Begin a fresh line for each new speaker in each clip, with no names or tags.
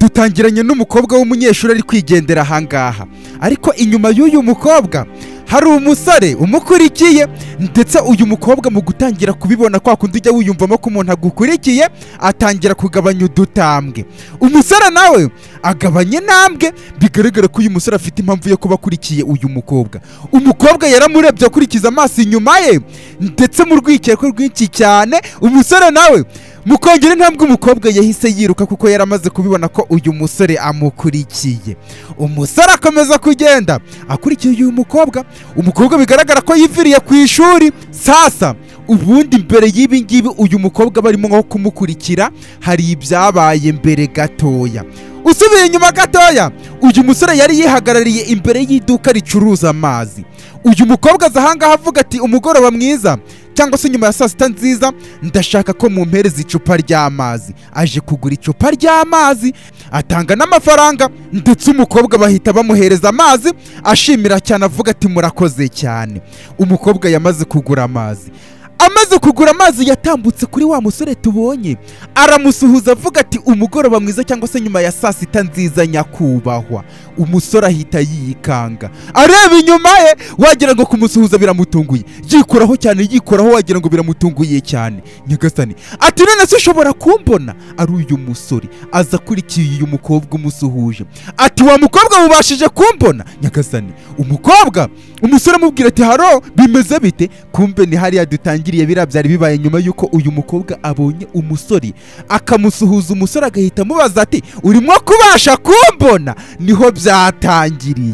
yatangiranye n'umukobwa w'umunyeshuri ari kwigendera ahangaha ariko inyuma y'uyu mukobwa hari umusore umukurikiye ndetse uyu mukobwa mu gutangira kubibona kwa kundi ujya wiyumvamo ko umuntu agukurikiye atangira kugabanya udutambwe umusore nawe agabanya intambwe bigaragara ko uyu musore afite impamvu yo kuba akurikiye uyu mukobwa umukobwa yaramurebye akurikiza amaso inyuma ye ndetse mu rwikekwe rwinshi cyane umusore nawe mu kongera intambwe umukobwa yahise yiruka kuko yari amaze kubibona ko uyu musore amukurikiye umusore akomeza kugenda akurikiye uyu mukobwa umukobwa bigaragara ko yiviriye ku ishuri sasa ubundi mbere y'ibi ngibi uyu mukobwa barimo nko kumukurikira hari ibyabaye mbere gatoya usubiye inyuma gatoya uyu musore yari yihagarariye imbere y'iduka ricuruza amazi uyu mukobwa aza ahangaha avuga ati umugoroba mwiza cyangwa se nyuma ya saa sita nziza ndashaka ko mumpereza icupa ry'amazi aje kugura icupa ry'amazi atanga n'amafaranga ndetse umukobwa bahita bamuhereza amazi ashimira cyane avuga ati murakoze cyane umukobwa yamaze kugura amazi amaze kugura amazi yatambutse kuri wa musore tubonye aramusuhuza avuga ati umugoroba mwiza cyangwa se nyuma ya saa sita nziza nyakubahwa umusore ahita yikanga areba inyuma ye wagira ngo kumusuhuza biramutunguye yikoraho cyane yikoraho wagira ngo biramutunguye cyane nyagasani ati none se ushobora kumbona ari uyu musore aza akurikiye uyu mukobwa umusuhuje ati wa mukobwa mubashije kumbona nyagasani umukobwa umusore amubwira ati haro bimeze bite kumbe ni hariya dutangiye yangiriye biriya byari bibaye nyuma y'uko uyu mukobwa abonye umusore akamusuhuza umusore agahita amubaza ati urimo kubasha kumbona niho byatangiriye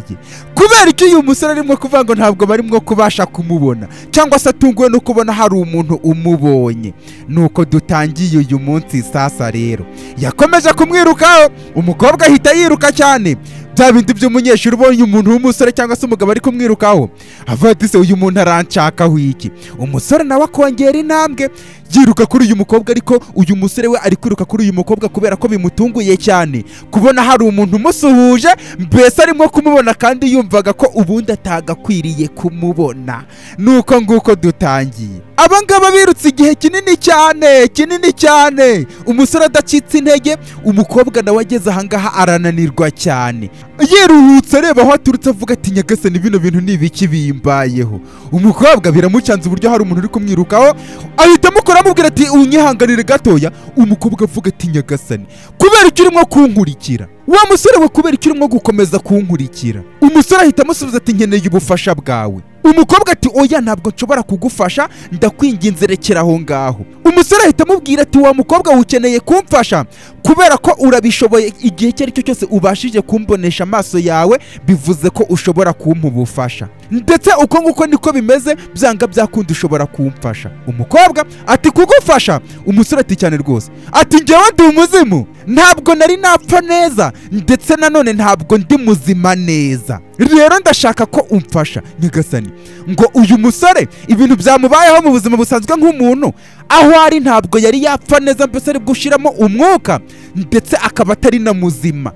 kubera ko uyu musore arimo kuvuga ngo ntabwo barimo kubasha kumubona cyangwa se atunguwe no kubona hari umuntu umubonye nuko dutangiye uyu munsi sasa rero yakomeje kumwirukaho umukobwa ahita yiruka cyane bya bindi by'umunyeshuri ubonye umuntu w'umusore cyangwa se umugabo ari kumwirukaho avuga ati se uyu muntu aranshakaho iki umusore nawe akongera intambwe yiruka kuri uyu mukobwa ariko uyu musore we ari kwiruka kuri uyu mukobwa kubera ko bimutunguye cyane kubona hari umuntu umusuhuje mbese arimo kumubona kandi yumvaga ko ubundi atagakwiriye kumubona nuko nguko dutangiye abangaba birutse igihe kinini cyane kinini cyane umusore adacitse intege umukobwa nawe ageze ahangaha arananirwa cyane yiruhutse areba aho aturutse avuga ati nyagasani bino bintu ni ibiki bimbayeho umukobwa biramucanze uburyo hari umuntu uri kumwirukaho ahita amukora amubwira ati unyihanganire gatoya umukobwa avuga ati nyagasani kubera icyo urimo kunkurikira wa musore we kubera icyo urimo gukomeza kunkurikira umusore ahita amusubiza ati nkeneye ubufasha bwawe umukobwa ati oya ntabwo nshobora kugufasha ndakwinginze rekera aho ngaho umusore ahita amubwira ati wa mukobwa ukeneye kumfasha kubera ko urabishoboye igihe icyo ari cyo cyose ubashije kumbonesha amaso yawe bivuze ko ushobora kumpa ubufasha ndetse uko nguko niko bimeze byanga byakundi ushobora kumfasha umukobwa ati kugufasha umusore ati cyane rwose ati ngewe ndi umuzimu ntabwo nari napfa neza ndetse nanone ntabwo ndi muzima neza rero ndashaka ko umfasha nyagasani ngo uyu musore ibintu byamubayeho mu buzima busanzwe nk'umuntu aho ari ntabwo yari yapfa neza mbese ari gushiramo umwuka ndetse akaba atari na muzima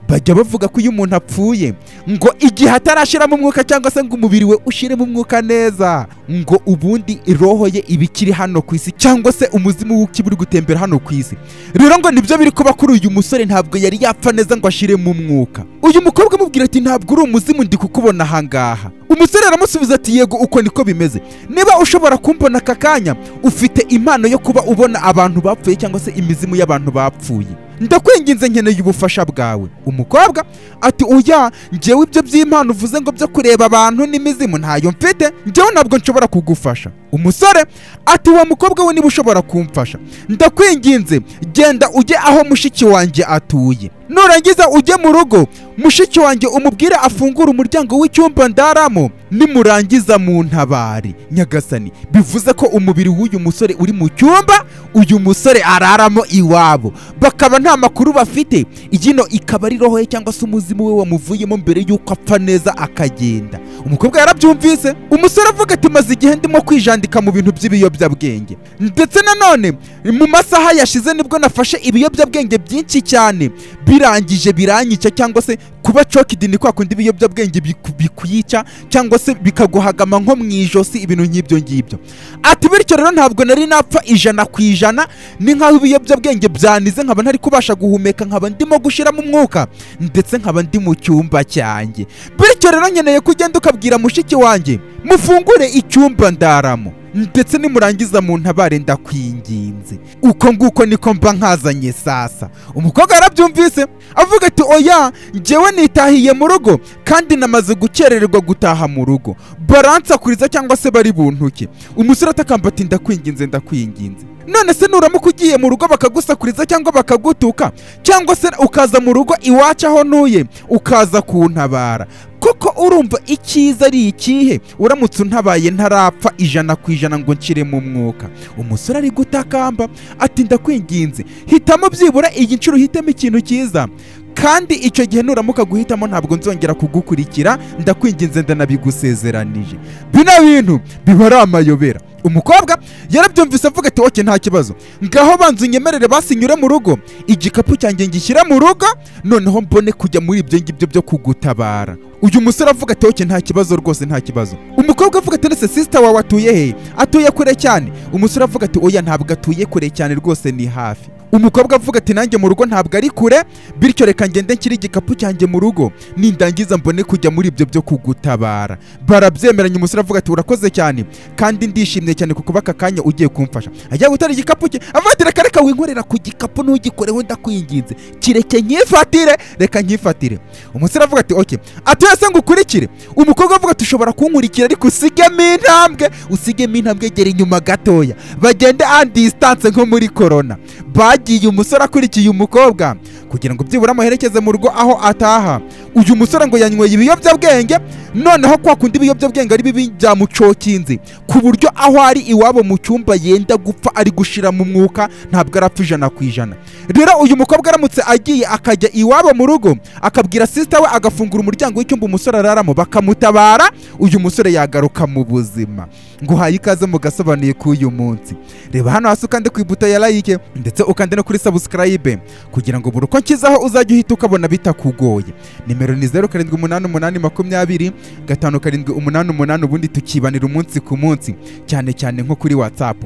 bajya bavuga ko iyo umuntu apfuye ngo igihe atarashiramo umwuka cyangwa se ngo umubiri we ushiremo umwuka neza ngo ubundi roho ye iba ikiri hano ku isi cyangwa se umuzimu w'ukiba uri gutembera hano ku isi rero ngo nibyo biri kuba kuri uyu musore ntabwo yari yapfa neza ngo ashiremo umwuka uyu mukobwa amubwira ati ntabwo uri umuzimu ndi kukubona ahangaha umusore aramusubiza ati yego uko niko bimeze niba ushobora kumbona aka kanya ufite impano yo kuba ubona abantu bapfuye cyangwa se imizimu y'abantu bapfuye ndakwinginze nkeneye ubufasha bwawe umukobwa ati oya ngewe ibyo by'impano uvuze ngo byo kureba abantu n'imizimu ntayo mfite ngewe ntabwo nshobora kugufasha umusore ati wa mukobwa we niba ushobora kumfasha ndakwinginze genda ujye aho mushiki wanjye atuye nurangiza ujye mu rugo mushiki wanjye umubwire afungura umuryango w'icyumba ndaramo nimurangiza mu ntabari nyagasani bivuze ko umubiri w'uyu musore uri mu cyumba uyu musore araramo iwabo bakaba nta makuru bafite iyino ikaba ari roho ye cyangwa se umuzimu we wamuvuyemo mbere y'uko apfa neza akagenda umukobwa yarabyumvise umusore avuga ati maze igihe ndimo kwijandika mu bintu by'ibiyobyabwenge ndetse nanone mu masaha yashize nibwo nafashe ibiyobyabwenge byinshi cyane birangije biranyica cyangwa se kuba cokidi ni kwa kundi ibiyobyabwenge biku- bikuyica cyangwa se bikaguhagama nko mu ijosi ibintu nk'ibyo ngibyo ati bityo rero ntabwo nari napfa ijana ku ijana ni nk'aho ibiyobyabwenge byanize nkaba ntari kubasha guhumeka nkaba ndimo gushiramo umwuka ndetse nkaba ndi mu cyumba cyanjye bityo rero nkeneye ko ugenda ukabwira mushiki wanjye mufungure icyumba ndaramo ndetse nimurangiza mu ntabare ndakwinginze uko nguko niko mba nkazanye sasa umukobwa yarabyumvise avuga ati oya njyewe nitahiye mu rugo kandi namaze gukerererwa gutaha mu rugo baransakuriza cyangwa se bari buntuke umusore atakamba ati ndakwinginze ndakwinginze none se nuramuka ugiye mu rugo bakagusakuriza cyangwa bakagutuka cyangwa se ukaza mu rugo iwacu aho ntuye ukaza kuntabara koko urumva icyiza ari ikihe uramutse untabaye ntarapfa ijana ku ijana ngo nshiremo umwuka umusore ari gutakamba ati ndakwinginze hitamo byibura iyi nshuro uhitemo ikintu cyiza kandi icyo gihe nuramuka guhitamo ntabwo nzongera kugukurikira ndakwinginze ndanabigusezeranije bino bintu biba ari amayobera umukobwa yarabyumvise avuga ati oke nta kibazo ngaho banza unyemerere basinyure mu rugo igikapu cyanjye ngishyira mu rugo noneho mbone kujya muri ibyo ngibyo byo kugutabara uyu musore avuga ati oke nta kibazo rwose nta kibazo umukobwa avuga ati nese sisita wawe atuye he atuye kure cyane umusore avuga ati oya ntabwo atuye kure cyane rwose ni hafi umukobwa avuga ati nanjye mu rugo ntabwo ari kure bityo reka ngende nshyire igikapu cyanjye mu rugo nindangiza mbone kujya muri ibyo byo kugutabara barabyemeranya umusore avuga ati urakoze cyane kandi ndishimye cyane ku kuba aka kanya ugiye kumfasha ajya gutara igikapu cye avuga ati reka reka winkorera ku gikapu ntugikoreho ndakwinginze kireke nyifatire reka nyifatire umusore avuga ati oke ati wese ngo ukurikire umukobwa avuga ati ushobora kunkurikira ariko usigemo intambwe usigemo intambwe gera inyuma gatoya bagende andisitanse nko muri korona bagiye umusore akurikiye umukobwa kugira ngo byibura amuherekeze mu rugo aho ataha uyu musore ngo yanyweye ibiyobyabwenge noneho kwa kundi ibiyobyabwenge ari bibi byamucokinze ku buryo aho ari iwabo mu cyumba yenda gupfa ari gushira mu mwuka ntabwo arapfa ijana ku ijana rero uyu mukobwa aramutse agiye akajya iwabo mu rugo akabwira sisita we agafungura umuryango w'icyumba umusore araramo bakamutabara uyu musore yagaruka mu buzima nguhaye ikaze mu gasobanuye k'uyu munsi reba hano hasi ukande ku ibuto ya like ndetse ukande no kuri subscribe kugira ngo buri uko nshyizeho uzajya uhita ukabona bitakugoye nimero ni zeru karindwi umunani umunani makumyabiri gatanu karindwi umunani umunani ubundi tukibanira umunsi ku munsi cyane cyane nko kuri whatsapp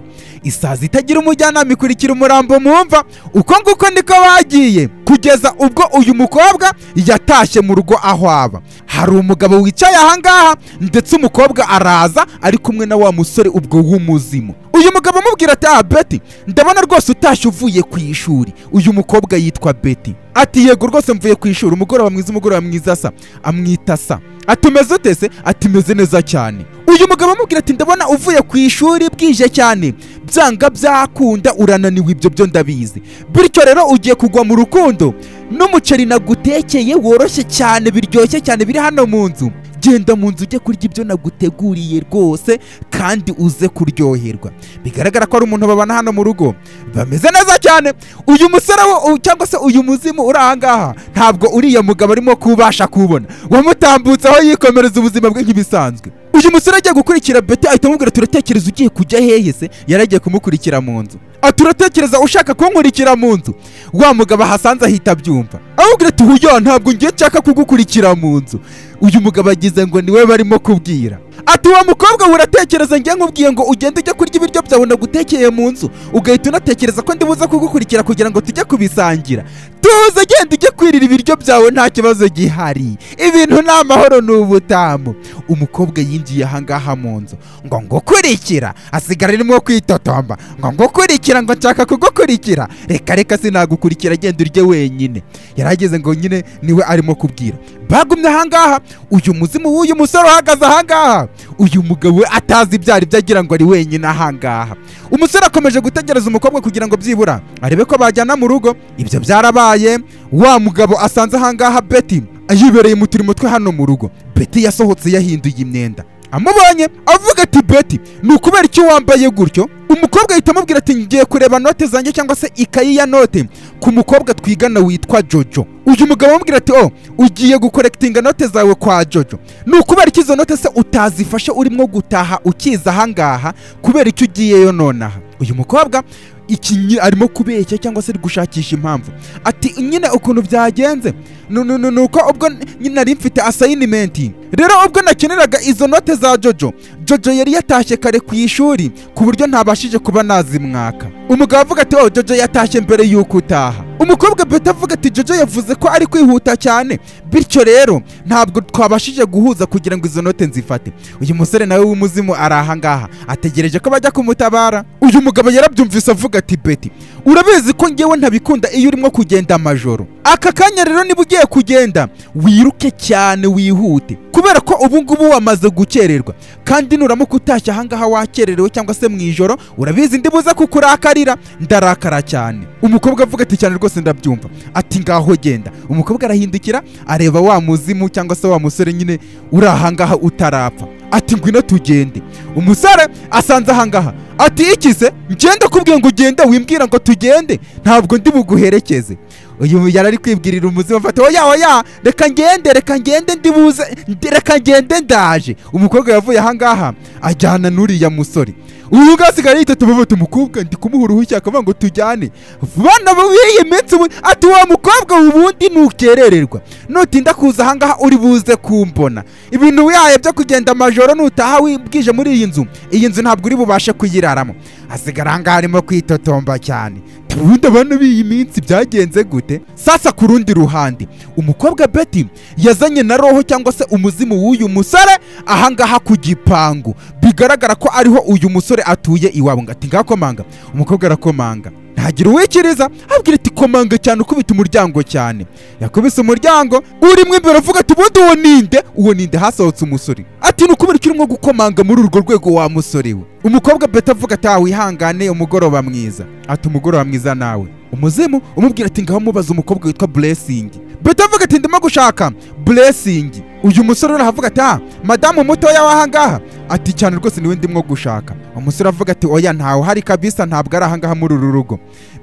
isazi itagira umujyanama ikurikira umurambo mu mva uko nguko niko bagiye kugeza ubwo uyu mukobwa yatashye mu rugo aho aba hari umugabo wicaye ahangaha ndetse umukobwa araza ari kumwe na wa musore ubwo w'umuzimu uyu mugabo amubwira ati ah beti ndabona rwose utashye uvuye ku ishuri uyu mukobwa yitwa beti ati yego rwose mvuye ku ishuri umugoroba mwiza umugoroba mwiza sa amwita sa ati umeze ute se ati meze neza cyane uyu mugabo amubwira ati ndabona uvuye ku ishuri bwije cyane byanga byakunda urananiwe ibyo byo ndabizi bityo rero ugiye kugwa mu rukundo n'umuceri nagutekeye woroshye cyane biryoshye cyane biri hano mu nzu genda mu nzu ujye kurya ibyo naguteguriye rwose kandi uze kuryoherwa bigaragara ko ari umuntu babana hano mu rugo bameze neza cyane uyu musore wo u- cyangwa se uyu muzimu uri ahangaha ntabwo uriya mugabo arimo kubasha kuwubona wamutambutse aho yikomereza ubuzima bwe nk'ibisanzwe uyu musore agiye gukurikira beti ahita amubwira turatekereza ugiye kujya hehe se yari agiye kumukurikira mu nzu ati uratekereza ushaka kunkurikira mu nzu wa mugabo ahasanze ahita abyumva amubwira ati huya ntabwo ngiye nshaka kugukurikira mu nzu uyu mugabo agize ngo niwe barimo kubwira ati wa mukobwa we uratekereza njye nkubwiye ngo ugende ujye kurya ibiryo byawe nagutekeye mu nzu ugahita unatekereza ko ndibuze kugukurikira kugira ngo tujye kubisangira tuze genda ujye kwirira ibiryo byawe nta kibazo gihari ibintu ni amahoro ni ubutamu umukobwa yinjiye ahangaha mu nzu ngo ngukurikira asigara arimo kwitotomba ngo ngukurikira ngo nshaka kugukurikira reka reka sinagukurikira genda urye wenyine yarageze ngo nyine niwe arimo kubwira bagumye ahangaha uyu muzimu w'uyu musore uhagaze ahangaha uyu mugabo we atazi ibyari byo agira ngo ari wenyine ahangaha umusore akomeje gutegereza umukobwa kugira ngo byibura arebe ko bajyana mu rugo ibyo byarabaye wa mugabo asanze ahangaha beti yibereye mu turimo twe hano mu rugo beti yasohotse yahinduye imyenda amubonye avuga ati beti ni ukubera icyo wambaye gutyo umukobwa ahita amubwira ati ngiye kureba note zanjye cyangwa se ikayi ya note ku mukobwa twigana witwa jojo uyu mugabo amubwira ati o ugiye gukorekitinga note zawe kwa jojo ni ukubera icyo izo note se utazifashe urimo gutaha ukiza ahangaha kubera icyo ugiyeyo nonaha uyu mukobwa iki nyi- arimo kubeshya cyangwa se ari gushakisha impamvu ati nyine ukuntu byagenze Nu- nu- nu- nuko ubwo nyine nari mfite asayinimenti rero ubwo nakeneraga izo note za jojo jojo yari yatashye kare ku ishuri ku buryo ntabashije kuba nazimwaka umugabo avuga ati oh jojo yatashye mbere y'uko utaha umukobwa beta avuga ati jojo yavuze ko ari kwihuta cyane bityo rero ntabwo twabashije guhuza kugira ngo izo note nzifate uyu musore nawe w'umuzimu ari ahangaha ategereje ko bajya kumutabara uyu mugabo yarabyumvise avuga ati beti urabizi ko ngewe ntabikunda iyo urimo kugenda amajoro aka kanya rero niba ugiye kugenda wiruke cyane wihute kubera ko ubu ngubu wamaze gukererwa kandi nuramuka utashye ahangaha wakererewe cyangwa se mu ijoro urabizi ndibuze kukurakarira ndarakara cyane umukobwa avuga ati cyane rwose ndabyumva ati ngaho genda umukobwa arahindukira areba wa muzimu cyangwa se wa musore nyine uri ahangaha utarapfa ati ngwino tugende umusore asanze ahangaha ati iki se ngende kubwiye ngo ugende wimbwira ngo tugende ntabwo ndi buguherekeze uyu yari ari kwibwirira umuzima afata oya oya reka ngende reka ngende ndibuze ndi- reka ngende ndaje umukobwa yavuye ahangaha ajyana n'uriya musore uyu nguyu asigaye yita tubavuta umukobwa ndi kumuha uruhushya akavuga ngo tujyane bana b'iyi minsi ubu ati wa mukobwa ubundi ntukerererwa nutinda kuza ahangaha uri buze kumbona ibintu wihaye byo kugenda amajoro nutaha wibwije muri iyi nzu iyi nzu ntabwo uri bubashe kuyiraramo asigara ahangaha arimo kwitotomba cyane ubundi abantu b'iyi minsi byagenze gute sasa ku rundi ruhande umukobwa beti yazanye na roho cyangwa se umuzimu w'uyu musore ahangaha ku gipangu bigaragara ko ariho uyu musore atuye iwabo ngo ati ngakomanga umukobwa arakomanga ntagira uwikiriza abwira ati komanga cyane ukubita umuryango cyane yakubise umuryango urimo imbere uvuga ati ubundi uwo ninde uwo ninde hasohotse umusore ati ni ukubera icyo urimo gukomanga muri urwo rwego wa musore we umukobwa beta avuga ati "Ah, wihangane umugoroba mwiza ati umugoroba mwiza nawe umuzimu umubwira ati ngaho mubaza umukobwa witwa buresingi beta avuga ati ndimo gushaka buresingi uyu musore aravuga ati ah madamu mutoya w'ahangaha ati cyane rwose niwe ndimo gushaka umusore avuga ati oya ntawe uhari kabisa ntabwo ari ahangaha muri uru rugo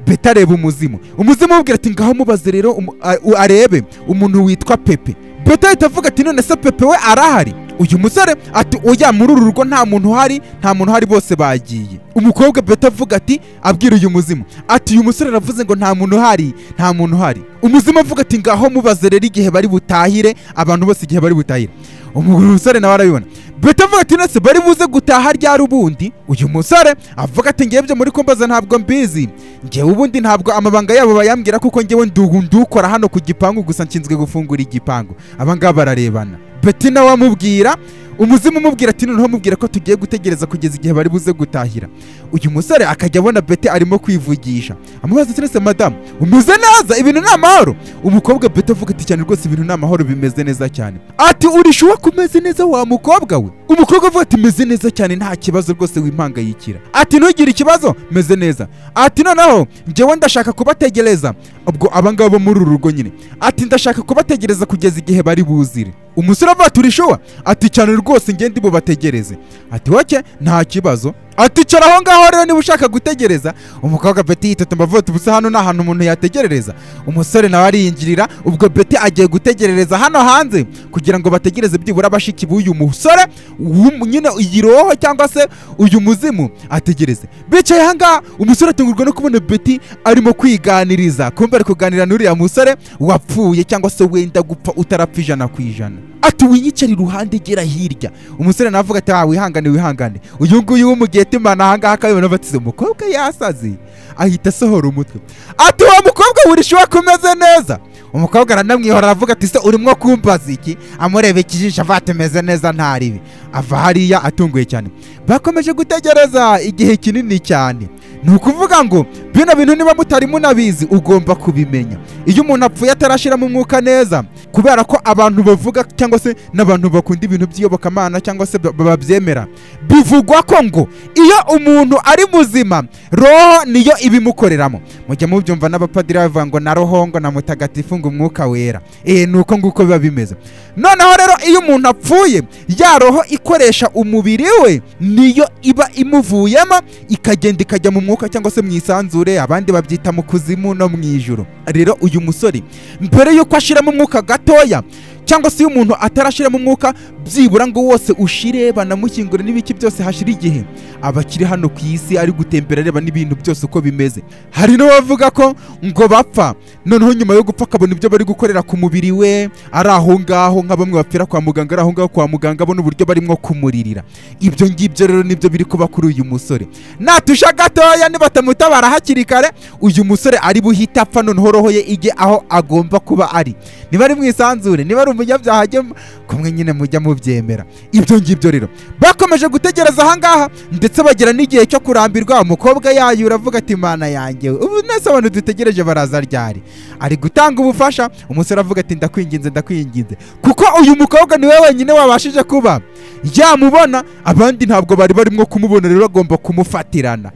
beta areba umuzimu umuzimu amubwira ati ngaho mubaze rero umu- a- u- arebe umuntu witwa pepe beta ahita avuga ati none se pepe we arahari uyu musore ati oya muri uru rugo nta muntu uhari nta muntu uhari bose bagiye umukobwa beta avuga ati abwira uyu muzimu ati uyu musore aravuze ngo nta muntu uhari nta muntu uhari umuzimu avuga ati ngaho mubaze rero igihe bari butahire abantu bose igihe bari butahire umusore nawe arabibona beta avuga ati nese bari buze gutaha ryari ubundi uyu musore avuga ati ngewe ibyo muri kumbaza ntabwo mbizi ngewe ubundi ntabwo amabanga yabo bayambwira kuko ngewe ndu- ndukora hano ku gipangu gusa nshinzwe gufungura igipangu abangaba bararebana beti nawe amubwira umuzimu umubwira ati noneho amubwira ko tugiye gutegereza kugeza igihe bari buze gutahira uyu musore akajya abona beti arimo kwivugisha amubaza ati nese madamu umeze neza ibintu ni amahoro umukobwa beti avuga ati cyane rwose ibintu ni amahoro bimeze neza cyane ati urishuwa ko umeze neza wa mukobwa we umukobwa avuga ati meze neza cyane nta kibazo rwose wimpangayikira ati ntugire ikibazo meze neza ati noneho njyewe ndashaka kubategereza ubwo abangabo muri uru rugo nyine ati ndashaka kubategereza kugeza igihe bari buzire umusore avuga ati urishuwa ati cyane rwose ngende bubategereze ati woke nta kibazo ati cara aho ngaho rero niba ushaka gutegereza umukobwa beti yitotomba avuga ati ubusa hano nta hantu umuntu yategerereza umusore nawe ariyinjirira ubwo beti agiye gutegerereza hano hanze kugira ngo bategereze byibura bashiki b'uyu musore w'umu- nyine iyi roho cyangwa se uyu muzimu ategereze bicaye ahangaha umusore atungurwa no kubona beti arimo kwiganiriza kumbe ari kuganira n'uriya musore wapfuye cyangwa se wenda gupfa utarapfa ijana ku ijana ati winyicare iruhande gera hirya umusore nawe avuga ati ah wihangane wihangane uyu nguyu wo mu gihe timana ahangaha akabibona batize umukobwa yasaze ahita asohora umutwe ati uwo mukobwa burishiwe kumeze neza umukobwa aranamwihora aravuga ati se urimo kumbaza iki amureba ikijisho avuga ati meze neza nta ribi ava hariya atunguye cyane bakomeje gutegereza igihe kinini cyane ni ukuvuga ngo bino bintu niba mutari munabizi ugomba kubimenya iyo umuntu apfuye atarashiramo umwuka neza kubera ko abantu bavuga cyangwa se n'abantu bakunda ibintu by'iyobokamana cyangwa se ba- babyemera bivugwa ko ngo iyo umuntu ari muzima roho niyo ibimukoreramo mujya mubyumva n'abapadiri bavuga ngo na roho ngo na mutagatifu ngo umwuka wera eh ni uko nguko biba bimeze noneho rero iyo umuntu apfuye ya roho ikoresha umubiri we niyo iba imuvuyemo ikagenda ikajya mu mwuka cyangwa se mu isanzure abandi babyita mu kuzimu no mu ijuru rero uyu musore mbere y'uko ashiramo umwuka gatoya cyangwa se iyo umuntu atarashyiramo umwuka byibura ngo wose ushire banamushyingure n'ibiki byose hashira igihe aba akiri hano ku isi ari gutembera areba n'ibintu byose uko bimeze hari n'abavuga ko ngo bapfa noneho nyuma yo gupfa akabona ibyo bari gukorera ku mubiri we ari aho ngaho nka bamwe bapfira kwa muganga ari aho ngaho kwa muganga abona uburyo barimo kumuririra ibyo ngibyo rero nibyo biri kuba kuri uyu musore natusha gatoya nibatamutabara hakiri kare uyu musore ari buhite apfa noneho roho ye ijye aho agomba kuba ari niba ari mu isanzure niba ari umunyabyaha ajye mu- kumwe nyine mujya mubyemera ibyo ngibyo rero bakomeje gutegereza ahangaha ndetse bagera n'igihe cyo kurambirwa umukobwa yayura avuga ati mana yanjye ubu nese abantu dutegereje baraza ryari ari gutanga ubufasha umusore avuga ati ndakwinginze ndakwinginze kuko uyu mukobwa niwe wenyine wabashije kuba yamubona abandi ntabwo bari barimo kumubona rero agomba kumufatirana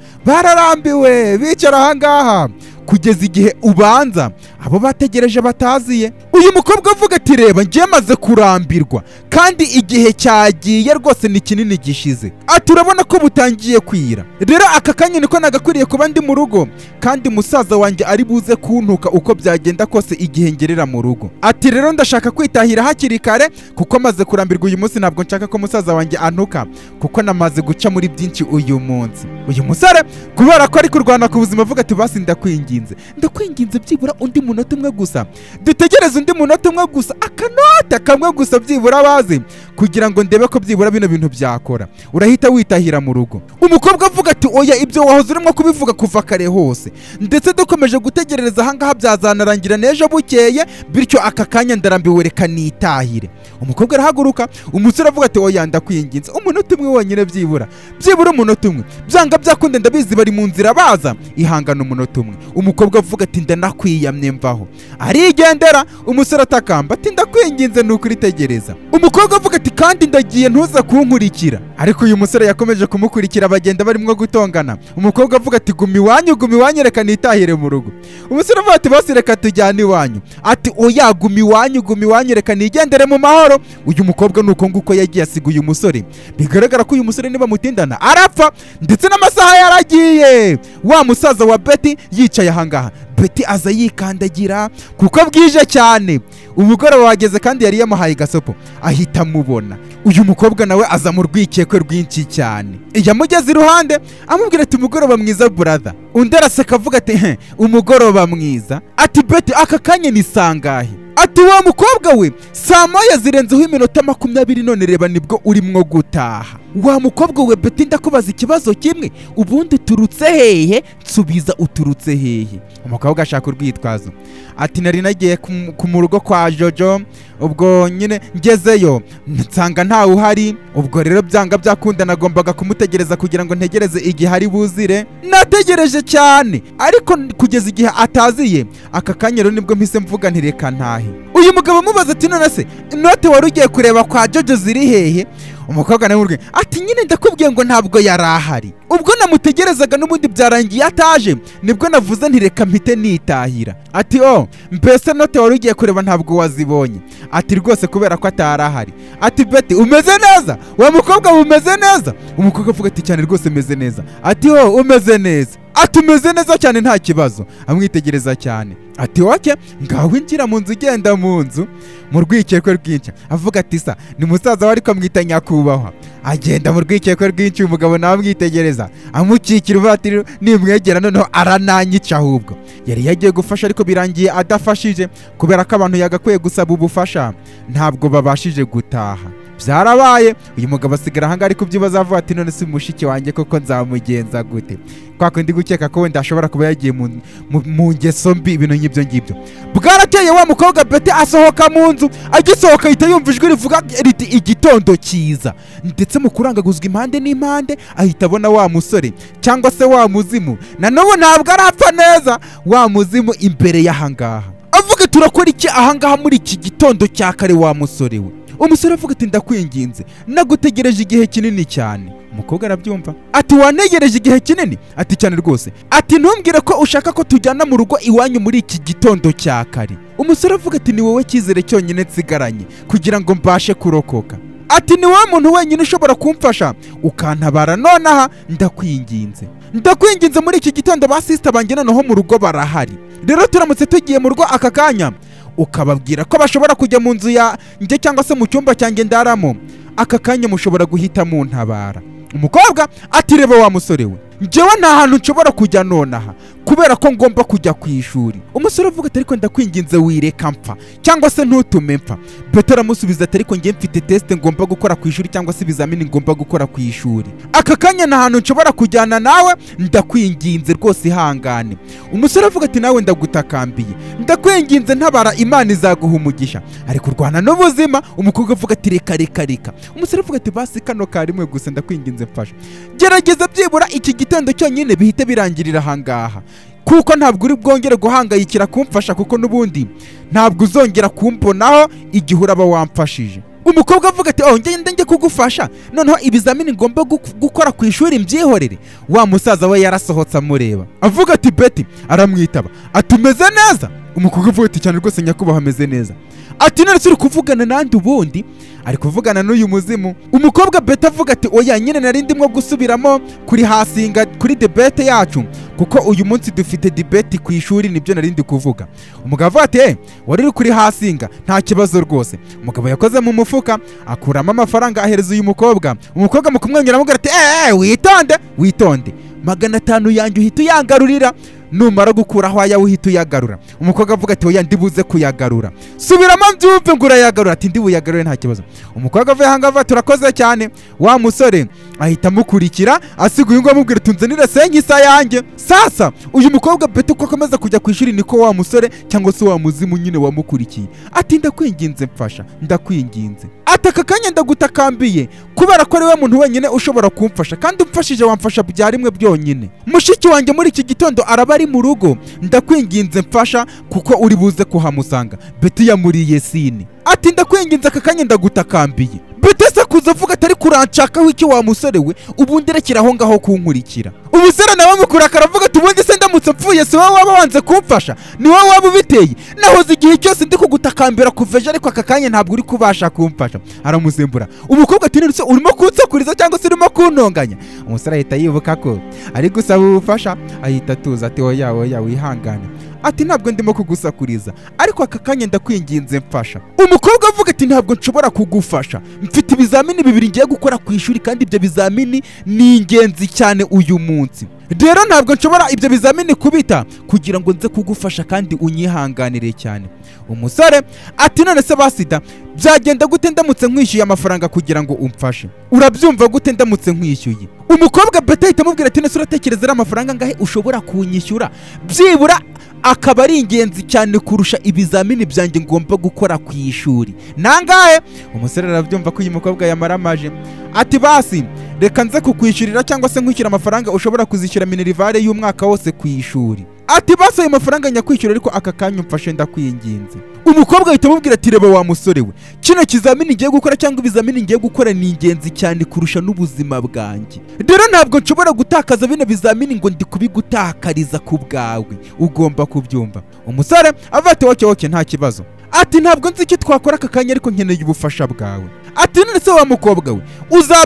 bararambiwe bicara ahangaha kugeza igihe ubanza abo bategereje bataziye uyu mukobwa avuga ati reba njye maze kurambirwa kandi igihe cyagiye rwose ni kinini gishize ati urabona ko butangiye kwira rero aka kanya niko nagakwiriye kuba ndi mu rugo kandi musaza wanjye ari buze kuntuka uko byagenda kose igihe ngerera mu rugo ati rero ndashaka kwitahira hakiri kare kuko maze kurambirwa uyu munsi ntabwo nshaka ko musaza wanjye antuka kuko namaze guca muri byinshi uyu munsi uyu musore kubera ko ari kurwana ku buzima avuga ati basi ndakwinginze ndakwinginze byibura undi munota umwe gusa dutegereze undi munota umwe gusa akanota kamwe gusa byibura bazi kugira ngo ndebe ko byibura bino bintu byakora urahita witahira mu rugo umukobwa avuga ati oya ibyo wahoze urimo kubivuga kuva kare hose ndetse dukomeje gutegerereza ahangaha byazanarangira n'ejo bukeye bityo aka kanya ndarambiwe reka nitahire umukobwa arahaguruka umusore avuga ati oya ndakwinginze umunota umwe wonyine byibura byibura umunota umwe byanga byakunde ndabizi bari mu nzira baza ihangana umunota umwe umukobwa avuga ati ndanakwiyamye mvaho arigendera umusore atakamba ati ndakwinginze ni ukuritegereza umukobwa avuga ati kandi ndagiye ntuza kunkurikira ariko uyu musore yakomeje kumukurikira bagenda barimo gutongana umukobwa avuga ati guma iwanyu guma iwanyu reka nitahire mu rugo umusore avuga ati bose reka tujyane iwanyu ati oya guma iwanyu guma iwanyu reka nigendere mu mahoro uyu mukobwa ni uko nguko yagiye asiga uyu musore bigaragara ko uyu musore niba mutindana arapfa ndetse n'amasaha yaragiye wa musaza wa beti yicaye ahangaha beti aza yikandagira kuko bwije cyane umugoroba wageze kandi yari yamuhaye gasopo ahita amubona uyu mukobwa nawe aza mu rwikekwe rwinshi cyane yamugeze iruhande amubwira ati umugoroba mwiza buratha undi araseka avuga ati "He, umugoroba mwiza ati beti aka kanya ni sangahe ati wa mukobwa we saa moya zirenzeho iminota makumyabiri none reba nibwo urimo gutaha wa mukobwa we beti ndakubaza ikibazo kimwe ubundi uturutse hehe nsubiza uturutse hehe umukobwa ashaka urwitwazo ati nari nagiye ku- ku mu rugo kwa jojo ubwo nyine ngezeyo nsanga ntawe uhari ubwo rero byanga byakunda nagombaga kumutegereza kugira ngo ntegereze igihe ari buzire nategereje cyane ariko n- kugeza igihe ataziye aka kanya rero nibwo mpise mvuga nti reka ntahe uyu mugabo amubaza ati none se inote wari ugiye kureba kwa jojo ziri hehe umukobwa nawe urwe ati nyine ndakubwiye ngo ntabwo yari ahari ubwo namutegerezaga n'ubundi byarangiye ataje nibwo navuze nti reka mpite nitahira ati o mbese note wari ugiye kureba ntabwo wazibonye ati rwose kubera ko atari ahari ati beti umeze neza wa mukobwa we umeze neza umukobwa avuga ati cyane rwose umeze neza ati o umeze neza ati umeze neza cyane nta kibazo amwitegereza cyane ati oke ngaho injira mu nzu ugenda mu nzu mu rwikekwe rwinshi avuga ati sa ni musaza we ariko amwita nyakubahwa agenda mu rwikekwe rwinshi uyu mugabo nawe amwitegereza amukikira uvuga ati nimwegera noneho arananyica ahubwo yari yagiye gufasha ariko birangiye adafashije kubera ko abantu yagakwiye gusaba ubufasha ntabwo babashije gutaha byarabaye uyu mugabo asigara ahangaha ari kubyibaza avuga ati none si mushiki wanjye koko nzamugenza gute kwa kundi gukeka ko wenda ashobora kuba yagiye mu, mu, mu ngeso mbi ibintu nk'ibyo ngibyo bwarateye wa mukobwa beti asohoka mu nzu agisohoka ahita yumva ijwi rivuga riti igitondo cyiza ndetse mu kurangaguzwa impande n'impande ahita abona wa musore cyangwa se wa muzimu na n'ubu ntabwo arapfa neza wa muzimu imbere y'ahangaha avuga turakora iki ahangaha muri iki gitondo cya kare wa musore we umusore avuga ati ndakwinginze nagutegereje igihe kinini cyane umukobwa arabyumva ati wantegereje igihe kinini ati cyane rwose ati ntumbwire ko ushaka ko tujyana mu rugo iwanyu muri iki gitondo cya kare umusore avuga ati ni wowe cyizere cyonyine nsigaranye kugira ngo mbashe kurokoka ati ni wowe muntu wenyine ushobora kumfasha ukantabara nonaha ndakwinginze ndakwinginze muri iki gitondo ba sisita banjye noneho mu rugo barahari rero turamutse tugiye mu rugo aka kanya ukababwira ko bashobora kujya mu nzu yanjye cyangwa se mu cyumba cyanjye ndaramo aka kanya mushobora guhita muntabara umukobwa atireba wa musore we njyewe nta hantu nshobora kujya nonaha kubera ko ngomba kujya ku ishuri umusore avuga ati ariko ndakwinginze wireka mpfa cyangwa se ntutume mfa petero amusubiza ati ariko njye mfite tesite ngomba gukora ku ishuri cyangwa se ibizamini ngomba gukora ku ishuri aka kanya nta hantu nshobora kujyana nawe ndakwinginze rwose ihangane umusore avuga ati nawe ndagutakambiye ndakwinginze ntabara imana izaguha umugisha ariko urwana n'ubuzima umukobwa avuga ati reka reka reka umusore avuga ati basi kano karimwe gusa ndakwinginze mfasha gerageza byibura iki gitondo cyonyine bihite birangirira ahangaha kuko ntabwo uri bwongere guhangayikira kumfasha kuko n'ubundi ntabwo uzongera kumbonaho igihe uraba wamfashije umukobwa avuga ati oh ngende njye kugufasha noneho ibizamini ngomba gu- gukora ku ishuri mbyihorere wa musaza we yarasohotse amureba avuga ati beti aramwitaba ati umeze neza umukobwa avuga ati cyane rwose nyakubahwa ameze neza ati none turi kuvugana nandi ubundi ari kuvugana n'uyu muzimu umukobwa beti avuga ati oya nyine nari ndimo gusubiramo kuri hasinga kuri debete yacu kuko uyu munsi dufite debeti ku ishuri nibyo nari ndi kuvuga umugabo avuga ati "Eh, wari uri kuri hasinga nta kibazo rwose umugabo yakoze mu mufuka akuramo amafaranga ahereza uyu mukobwa umukobwa mu kumwenyura amubwira ati eee witonde witonde magana atanu yanjye uhita uyangarurira numara gukuraho aya uhita uyagarura umukobwa avuga ati oya ndibuze kuyagarura subiramo mbyumve ngo urayagarura ati ndibuyagarure nta kibazo umukobwa avuye ahangaha avuga ati urakoze cyane wa musore ahita amukurikira asigaye ngo amubwira tunzanire senkisa yanjye sasa uyu mukobwa beti uko akomeza kujya ku ishuri niko wa musore cyangwa se wa muzimu nyine wamukurikiye ati ndakwinginze mfasha ndakwinginze ati aka kanya ndagutakambiye kubera ko ari we muntu wenyine ushobora kumfasha kandi umfashije wamfasha bya rimwe byonyine mushiki wanjye muri iki gitondo araba ari mu rugo ndakwinginze mfasha kuko uri buze kuhamusanga beti yamuriye sini ati ndakwinginze aka kanya ndagutakambiye betesa kuza avuga atari kuranshakaho iki wa musore we ubundi rekera aho ngaho kunkurikira umusore nawe amukurakara avuga ati ubundi se ndamutse mpfuye si wowe waba wanze kumfasha ni wowe waba ubiteye nahoze igihe cyose ndi kugutakambira kuva ejo ariko aka kanya ntabwo uri kubasha kumfasha aramusembura umukobwa ati none se urimo kunsakuriza cyangwa se urimo kuntonganya umusore ahita yibuka ko ari gusaba ubufasha ahita atuza ati oya oya wihangane ati ntabwo ndimo kugusakuriza ariko aka kanya ndakwinginze mfasha umukobwa avuga ati ntabwo nshobora kugufasha mfite ibizamini bibiri ngiye gukora ku ishuri kandi ibyo bizamini ni ingenzi cyane uyu munsi rero ntabwo nshobora ibyo bizamini kubita kugira ngo nze kugufasha kandi unyihanganire cyane umusore ati none se basida byagenda gute ndamutse nkwishyuye amafaranga kugira ngo umfashe urabyumva gute ndamutse nkwishyuye umukobwa beta ahita amubwira ati nese uratekereza ari amafaranga angahe ushobora kunyishyura byibura akaba ari ingenzi cyane kurusha ibizamini byanjye ngomba gukora ku ishuri nangahe umusore arabyumva ko uyu mukobwa yamaramaje ati basi reka nze kukwishyurira cyangwa se nkwishyura amafaranga ushobora kuzishyura minerivare y'umwaka wose ku ishuri ati basi ayo mafaranga nyakwishyura ariko aka kanya umfashe ndakwinginze umukobwa ahita amubwira ati reba wa musore we kino kizamini ngiye gukora cyangwa ibizamini ngiye gukora ni ingenzi cyane kurusha n'ubuzima bwanjye rero ntabwo nshobora gutakaza bino bizamini ngo ndi kubigutakariza ku bwawe ugomba kubyumva umusore avuga ati woke woke nta kibazo ati ntabwo nzi icyo twakora aka kanya ariko nkeneye ubufasha bwawe ati none se wa mukobwa we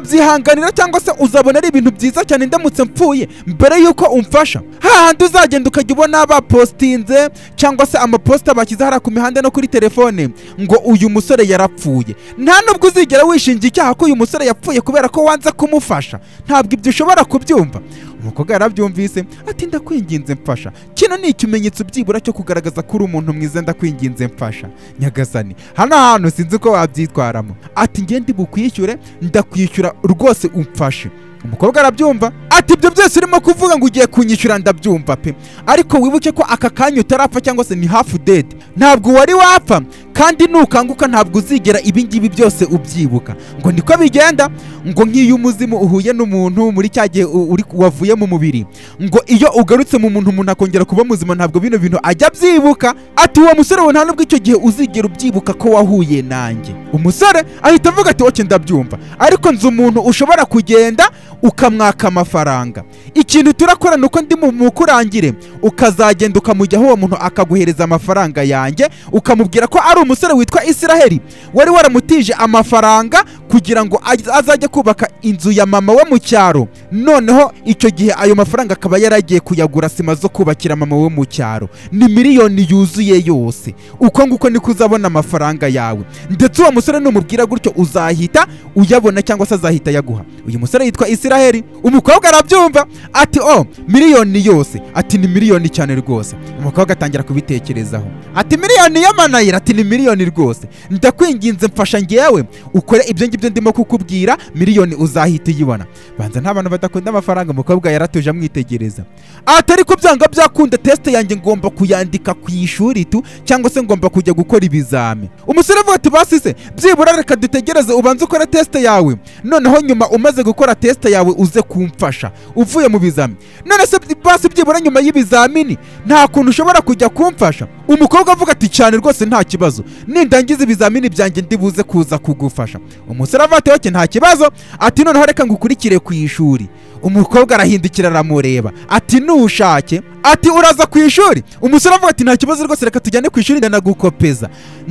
uzabyihanganira cyangwa se uzabona ari ibintu byiza cyane ndamutse mpfuye mbere y'uko umfasha hahandi uzagenda ukajya ubona bapostinze cyangwa se amaposita bashyize hariya ku mihanda no kuri telefone ngo uyu musore yarapfuye nta nubwo uzigera wishingira icyaha ko uyu musore yapfuye kubera ko wanze kumufasha ntabwo ibyo ushobora kubyumva umukobwa yarabyumvise ati ndakwinginze mfasha kino ni ikimenyetso byibura cyo kugaragaza ko uri umuntu mwiza ndakwinginze mfasha nyagasani hano hantu sinzi uko wabyitwaramo ati ngende bukwishyure ndakwishyura rwose umfashe umukobwa arabyumva ati ibyo byose urimo kuvuga ngo ugiye kunyishyura ndabyumva pe ariko wibuke ko aka kanya utarapfa cyangwa se ni hafu dede ntabwo wari wapfa kandi nukanguka ntabwo uzigera ibingibi byose ubyibuka ngo niko bigenda ngo nk'iyo umuzimu uhuye n'umuntu muri cya gihe u- uri- wavuye mu mubiri ngo iyo ugarutse mu muntu umuntu akongera kuba muzima ntabwo bino bintu ajya abyibuka ati uwo musore we nta nubwo icyo gihe uzigera ubyibuka ko wahuye nanjye umusore ahita avuga ati oke ndabyumva ariko nzi umuntu ushobora kugenda ukamwaka amafaranga ikintu turakora ni uko ndi mu- mukurangire ukazagenda ukamujyaho uwo muntu akaguhereza amafaranga yanjye ukamubwira ko ari umusore witwa isiraheli wari waramutije amafaranga kugira ngo aj- azajye kubaka inzu ya mama we mu cyaro noneho icyo gihe ayo mafaranga akaba yaragiye kuyagura sima zo kubakira mama we mu cyaro ni miliyoni yuzuye yose uko nguko niko uzabona amafaranga yawe ndetse uwo musore numubwira gutyo uzahita uyabona cyangwa se azahita yaguha uyu musore yitwa isiraheli umukobwa arabyumva ati o miliyoni yose ati ni miliyoni cyane rwose umukobwa atangira kubitekerezaho ati miliyoni y'amanayira ati ni miliyoni rwose ndakwinginze mfasha ngewe ukore ibyo ngibyo ndimo kukubwira miliyoni uzahita uyibona banza nta bantu badakunda amafaranga umukobwa yaratuje amwitegereza ati ariko byanga byakunda tesite yanjye ngomba kuyandika ku ishuri tu cyangwa se ngomba kujya gukora ibizami umusore avuga ati basise byibura reka dutegereze ubanze ukore tesite yawe noneho nyuma umaze gukora tesite yawe uze kumfasha uvuye mu bizami none se basi byibura nyuma y'ibizamini nta kuntu ushobora kujya kumfasha umukobwa avuga ati cyane rwose nta kibazo nindangiza ibizamini byanjye ndibuze kuza kugufasha umusore avuga ati oke nta kibazo ati noneho reka ngukurikire ku ishuri umukobwa arahindukira aramureba ati nushake ati uraza ku ishuri umusore avuga ati nta kibazo rwose reka tujyane ku ishuri ndanagukopeza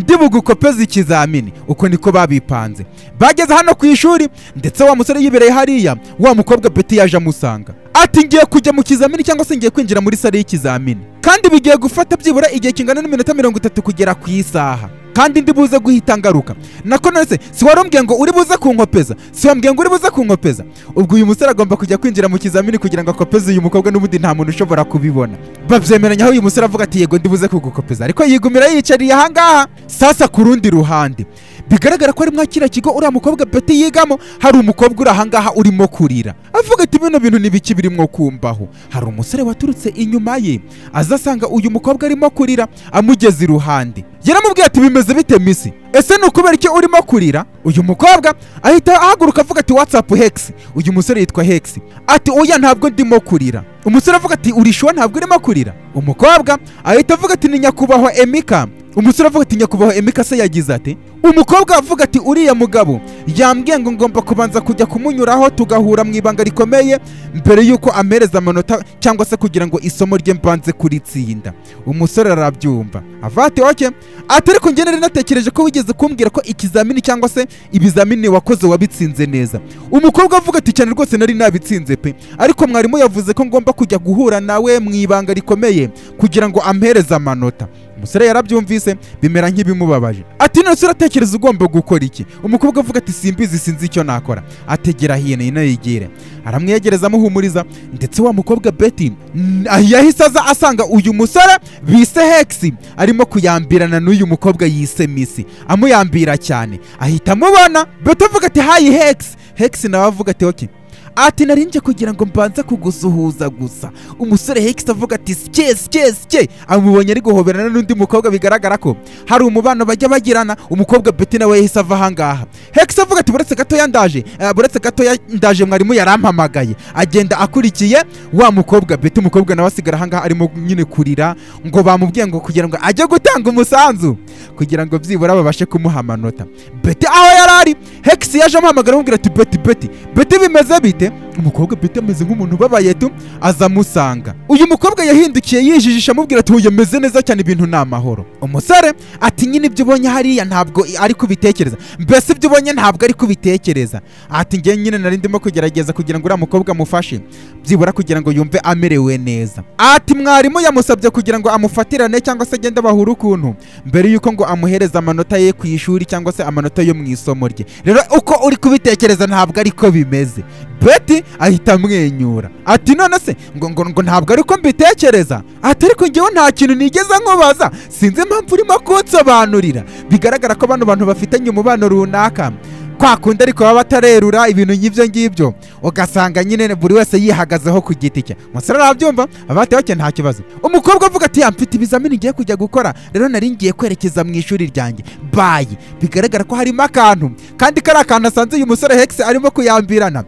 ndibugukopeza ikizamini uko niko babipanze bageze hano ku ishuri ndetse wa musore yibereye hariya wa mukobwa beti yaje amusanga ati ngiye kujya mu kizamini cyangwa se ngiye kwinjira muri sare y'ikizamini kandi bigiye gufata byibura igihe kingana n'iminota mirongo itatu kugera ku isaha kandi ndi buze guhita ngaruka nako nonese si wari umbwiye ngo uri buze kunkopeza si wambwiye ngo uri buze kunkopeza ubwo uyu musore agomba kujya kwinjira mu kizamini kugira ngo akopeze uyu mukobwa n'ubundi nta muntu ushobora kubibona babyemeranya aho uyu musore avuga ati yego ndi buze kugukopeza ariko yigumira yiyicariye ahangaha sasa ku rundi ruhande bigaragara ko ari mwakira kigo uriya mukobwa beti yigamo hari umukobwa uri ahangaha urimo kurira avuga ati bino bintu n'ibiki birimo kumbaho hari umusore waturutse inyuma ye aza asanga uyu mukobwa arimo kurira amugeze iruhande yaramubwiye ati bimeze bite misi ese ni ukubera iki urimo kurira uyu mukobwa ahita ahaguruka avuga ati watsapu hegisi uyu musore yitwa hegisi ati oya ntabwo ndimo kurira umusore avuga ati urishuwa ntabwo urimo kurira umukobwa ahita avuga ati ni nyakubahwa emika umusore avuga ati nyakubahwa emika se yagize ati umukobwa avuga ati uriya mugabo yambwiye ngo ngomba kubanza kujya kumunyuraho tugahura mu ibanga rikomeye mbere y'uko amereza amanota cyangwa se kugira ngo isomo rye mbanze kuritsinda umusore arabyumva avuga ati oke ati ariko njye nari natekereje ko wigeze kumbwira ko ikizamini cyangwa se ibizamini wakoze wabitsinze neza umukobwa avuga ati cyane rwose nari nabitsinze pe ariko mwarimu yavuze ko ngomba kujya guhura nawe mu ibanga rikomeye kugira ngo ampereze amanota umusore yarabyumvise bimera nk'ibimubabaje ati none se uratekereza ugomba gukora iki umukobwa avuga ati simbizi sinzi icyo nakora ategera hino yinayigire aramwegereza amuhumuriza ndetse wa mukobwa beti mm, yahise aza asanga uyu musore bise hegisi arimo kuyambirana n'uyu mukobwa yise misi amuyambira cyane ahita amubona beti avuga ati hayi hegisi hegisi nawe avuga ati oke ati narinje kugira ngo mbanze kugusuhuza gusa umusore hegisi avuga ati sike sike sike amubonye ari guhoberana n'undi mukobwa bigaragara ko hari umubano bajya bagirana umukobwa beti nawe yahise ava ahangaha hegisi avuga ati buretse gatoya ndaje eh, buretse gatoya ndaje mwarimu yarampamagaye agenda akurikiye wa mukobwa beti umukobwa nawe asigara ahangaha arimo nyine kurira ngo bamubwiye ngo kugira ngo ajye gutanga umusanzu kugira ngo byibura babashe kumuha amanota beti aho yari ari hegisi yaje amuhamagara amubwira ati beti beti beti bimeze bite umukobwa beti ameze nk'umuntu ubabaye tu aza amusanga uyu mukobwa yahindukiye yijijisha amubwira ati uyu ameze neza cyane ibintu ni amahoro umusore ati nyine ibyo ubonye hariya ntabwo ari kubitekereza mbese ibyo ubonye ntabwo ari kubitekereza ati njye nyine nari ndimo kugerageza kugira ngo uriya mukobwa amufashe byibura kugira ngo yumve amerewe neza ati mwarimu yamusabye kugira ngo amufatirane cyangwa se agende bahure ukuntu mbere yuko ngo amuhereza amanota ye ku ishuri cyangwa se amanota yo mu isomo rye rero uko uri kubitekereza ntabwo ariko bimeze beti ahita amwenyura ati none se ngo ngo ngo ntabwo ariko mbitekereza ati ariko ngewe nta kintu nigeze nkubaza sinzi impamvu urimo kunsobanurira bigaragara ko bano bantu bafitanye umubano runaka kwa kundi ariko baba batarerura ibintu nk'ibyo ngibyo ugasanga nyine buri wese yihagazeho ku giti cye umusore arabyumva abati bake nta kibazo umukobwa avuga ati yamfite ibizamini ngiye kujya gukora rero nari ngiye kwerekeza mu ishuri ryanjye bayi bigaragara ko harimo akantu kandi kari akantu asanze uyu musore hegisi arimo kuyambirana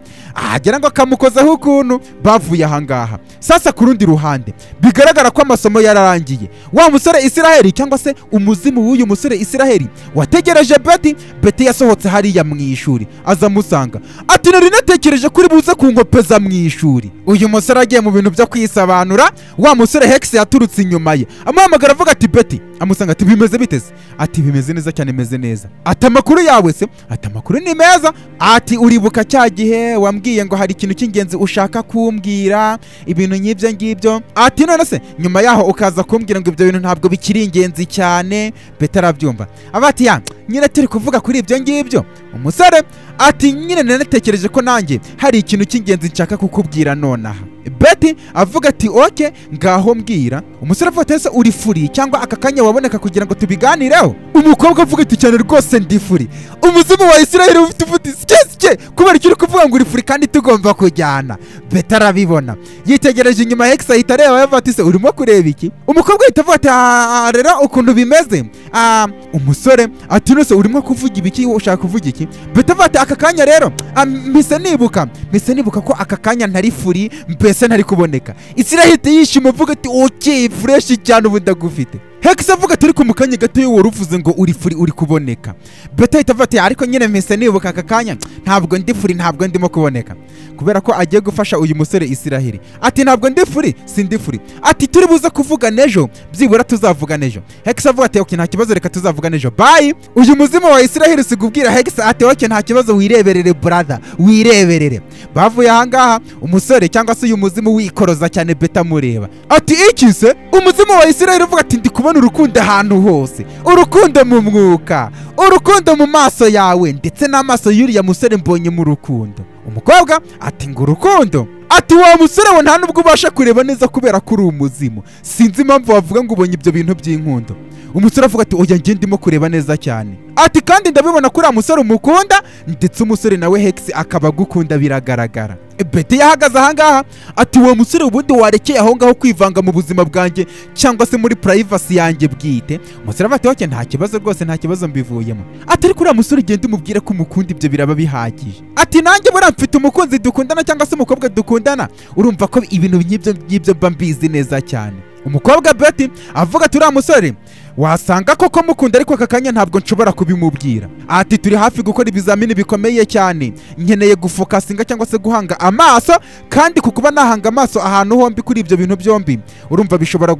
agira ngo akamukozaho ukuntu bavuye ahangaha sasa ku rundi ruhande bigaragara ko amasomo yararangiye wa musore isiraheli cyangwa se umuzimu w'uyu musore isiraheli wategereje beti beti yasohotse hariya mu ishuri aza amusanga ati nari natekereje kuri buze kunkopeza mu ishuri uyu musore agiye mu bintu byo kwisobanura wa musore hegisi yaturutse inyuma ye amuhamagara avuga ati beti amusanga ati bimeze biteze ati bimeze neza cyane meze neza ati amakuru yawe se ati amakuru ni meza ati uribuka cya gihe wambwiye ngo hari ikintu cy'ingenzi ushaka kumbwira ibintu nk'ibyo ngibyo ati none se nyuma yaho ukaza kumbwira ngo ibyo bintu ntabwo bikiri ingenzi cyane beti arabyumva aba ati ya nyine turi kuvuga kuri ibyo ngibyo umusore ati nyine nanatekereje ko nanjye hari ikintu cy'ingenzi nshaka kukubwira nonaha beti avuga ati oke ngaho mbwira umusore avuga ati ese uri furi cyangwa aka kanya waboneka kugira ngo tubiganireho umukobwa avuga ati cyane rwose ndi furi umuzimu wa isiraheli ufite uvuti sikesike kubera icyo uri kuvuga ngo uri furi kandi tugomba kujyana beti arabibona yitegereje inyuma hegisi ahita areba yavuga ati se urimo kureba iki umukobwa ahita avuga ati "Ah, rero ukuntu bimeze Ah, umusore ati nose urimo kuvuga ibiki ushaka kuvuga iki beti avuga ati aka kanya rero ah, mpise nibuka mpise nibuka ko aka kanya ntari furi mbese ntari kuboneka isirahita yishima avuga ati okeye fureshi cyane ubu ndagufite hegisi avuga ati ariko mu kanya gato iyo wari uvuze ngo uri furi uri kuboneka beti ahita avuga ati ariko nyine mpise nibuka aka kanya ntabwo ndi furi ntabwo ndimo kuboneka kubera ko agiye gufasha uyu musore isiraheli ati ntabwo ndi furi si ndi furi ati turi buze kuvugana ejo byibura tuzavugana ejo hegisi avuga ati oke nta kibazo reka tuzavugana ejo bayi uyu muzima wa isiraheli sigubwira hegisi ati oke nta kibazo wireberere brother wireberere bavuye ahangaha umusore cyangwa se uyu muzimu wikoroza cyane beta amureba ati iki se umuzimu wa isiraheli uvuga ati ndi kubona urukundo ahantu hose urukundo mu mwuka urukundo mu maso yawe ndetse n'amaso y'uriya musore mbonye mu rukundo umukobwa ati ngo urukundo ati wa musore we nta nubwo ubasha kureba neza kubera ko uri umuzimu sinzi impamvu wavuga ngo ubonye ibyo bintu by'inkundo umusore avuga ati oya njye ndimo kureba neza cyane ati kandi ndabibona ko uriya musore umukunda ndetse umusore nawe hegisi akaba agukunda biragaragara beti yahagaze ahangaha ati uwo musore ubundi warekeye aho ngaho kwivanga mu buzima bwanjye cyangwa se muri purayivasi yanjye bwite umusore avuga ati oke nta kibazo rwose nta kibazo mbivuyemo ati ariko uriya musore ugenda umubwire ko umukunda ibyo biraba bihagije ati nanjye buriya mfite umukunzi dukundana cyangwa se umukobwa dukundana urumva ko ibintu nk'ibyo ngibyo mba mbizi neza cyane umukobwa beti avuga ati uriya musore wasanga koko mukunda ariko aka kanya ntabwo nshobora kubimubwira ati turi hafi gukora ibizamini bikomeye cyane nkeneye gufokasinga cyangwa se guhanga amaso kandi ku kuba nahanga amaso ahantu hombi kuri ibyo bintu byombi urumva bishobora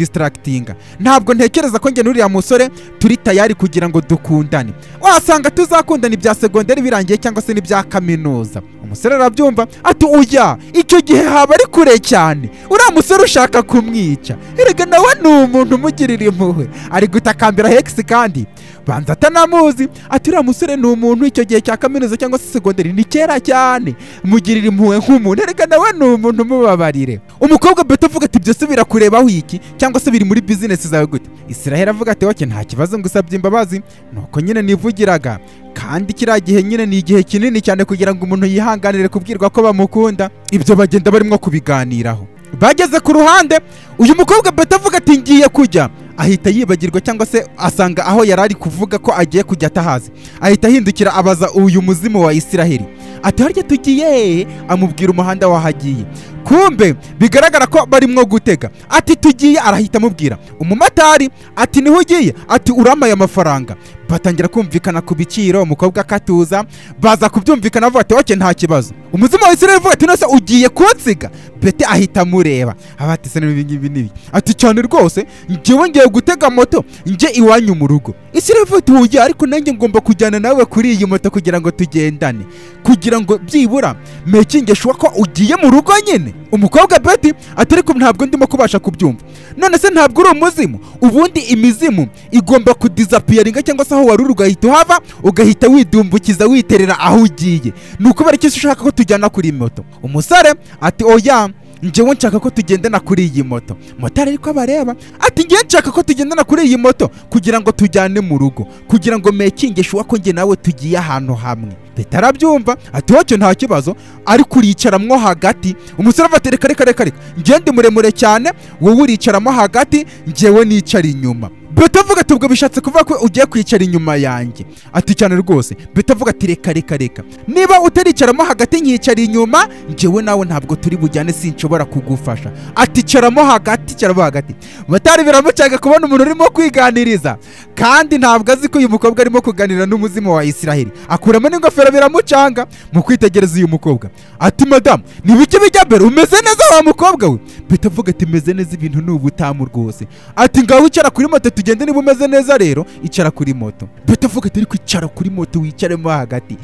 gukundisitarakitinga ntabwo ntekereza ko njye n'uriya musore turi tayari kugira ngo dukundane wasanga tuzakundana ibya segonderi birangiye cyangwa se n'ibya kaminuza umusore arabyumva ati uya icyo gihe haba ari kure cyane uriya musore ushaka kumwica erega nawe ni umuntu umugirira impuhwe ari gutakambira hegisi kandi banza atanamuzi ati uriya musore ni umuntu icyo gihe cya kaminuza cyangwa se segonderi ni kera cyane mugirira impuhwe nk'umuntu erega nawe ni umuntu umubabarire umukobwa beto avuga ati byose birakurebaho iki cyangwa se biri muri bizinesi zawe gute isiraheli avuga ati wake nta kibazo ngusabye imbabazi nuko nyine nivugiraga kandi kiriya gihe nyine ni igihe kinini cyane kugira ngo umuntu yihanganire kubwirwa ko bamukunda ibyo bagenda barimo kubiganiraho bageze ku ruhande uyu mukobwa beto avuga ati ngiye kujya ahita yibagirwa cyangwa se asanga aho yari ari kuvuga ko agiye kujya atahazi ahita ahindukira abaza uyu muzimu wa isiraheli ati harya tugiye amubwira umuhanda wahagiye kumbe bigaragara ko barimo gutega ati tugiye arahita amubwira umumotari ati niho ugiye ati uramaye amafaranga batangira kumvikana ku biciro umukobwa akatuza baza kubyumvikana bavuga ati oke nta kibazo umuzimu wa isiraheli avuga ati nose ugiye kunsiga bete ahita amureba abatise n'ibingibi n'ibi ati cyane rwose njyewe ngiye gutega moto njye iwanyu mu rugo isiraheli avuga ati "Oya, ariko nanjye ngomba kujyana nawe kuri iyi moto kugira ngo tugendane kugira ngo byibura mekinge shuwa ko ugiye mu rugo nyine umukobwa beti ati ariko ntabwo ndimo kubasha kubyumva none se ntabwo uri umuzimu ubundi imizimu igomba kudisapiyaringa cyangwa se aho wari uri ugahita uhava ugahita widumbukiza witerera aho ugiye ni ukubera icyo ushaka ko tujyana kuri iyi moto umusore ati oya njyewe nshaka ko tugendana kuri iyi moto motari ariko abareba ati njyewe nshaka ko tugendana kuri iyi moto kugira ngo tujyane mu rugo kugira ngo mekinge shuwa ko njye nawe tugiye ahantu hamwe leta arabyumva ati wacyo nta kibazo ariko uriyicaramwo hagati umusore avuga ati reka reka reka reka njyewe ndi muremure cyane wowe uriyicaramo hagati njyewe nicara inyuma betavuga ati ubwo bishatse kuvuga ko ugiye kwicara inyuma yanjye ati cyane rwose betavuga ati reka reka reka niba utaricaramo hagati nkicara inyuma njyewe nawe ntabwo turi bujyane sinshobora kugufasha ati caramo hagati caramo hagati batari biramucaga kubona umuntu urimo kwiganiriza kandi ntabwo azi ko uyu mukobwa arimo kuganira n'umuzima wa isiraheli akuramo n'ingofero biramucanga mu kwitegereza uyu mukobwa ati madamu ni bike bijya mbere umeze neza wa mukobwa we betavuga ati meze neza ibintu ni ubutamu rwose ati ngaho icara kuri moto tugende niba umeze neza rero icara kuri moto betavuga ati ariko icara kuri moto wicaremo hagati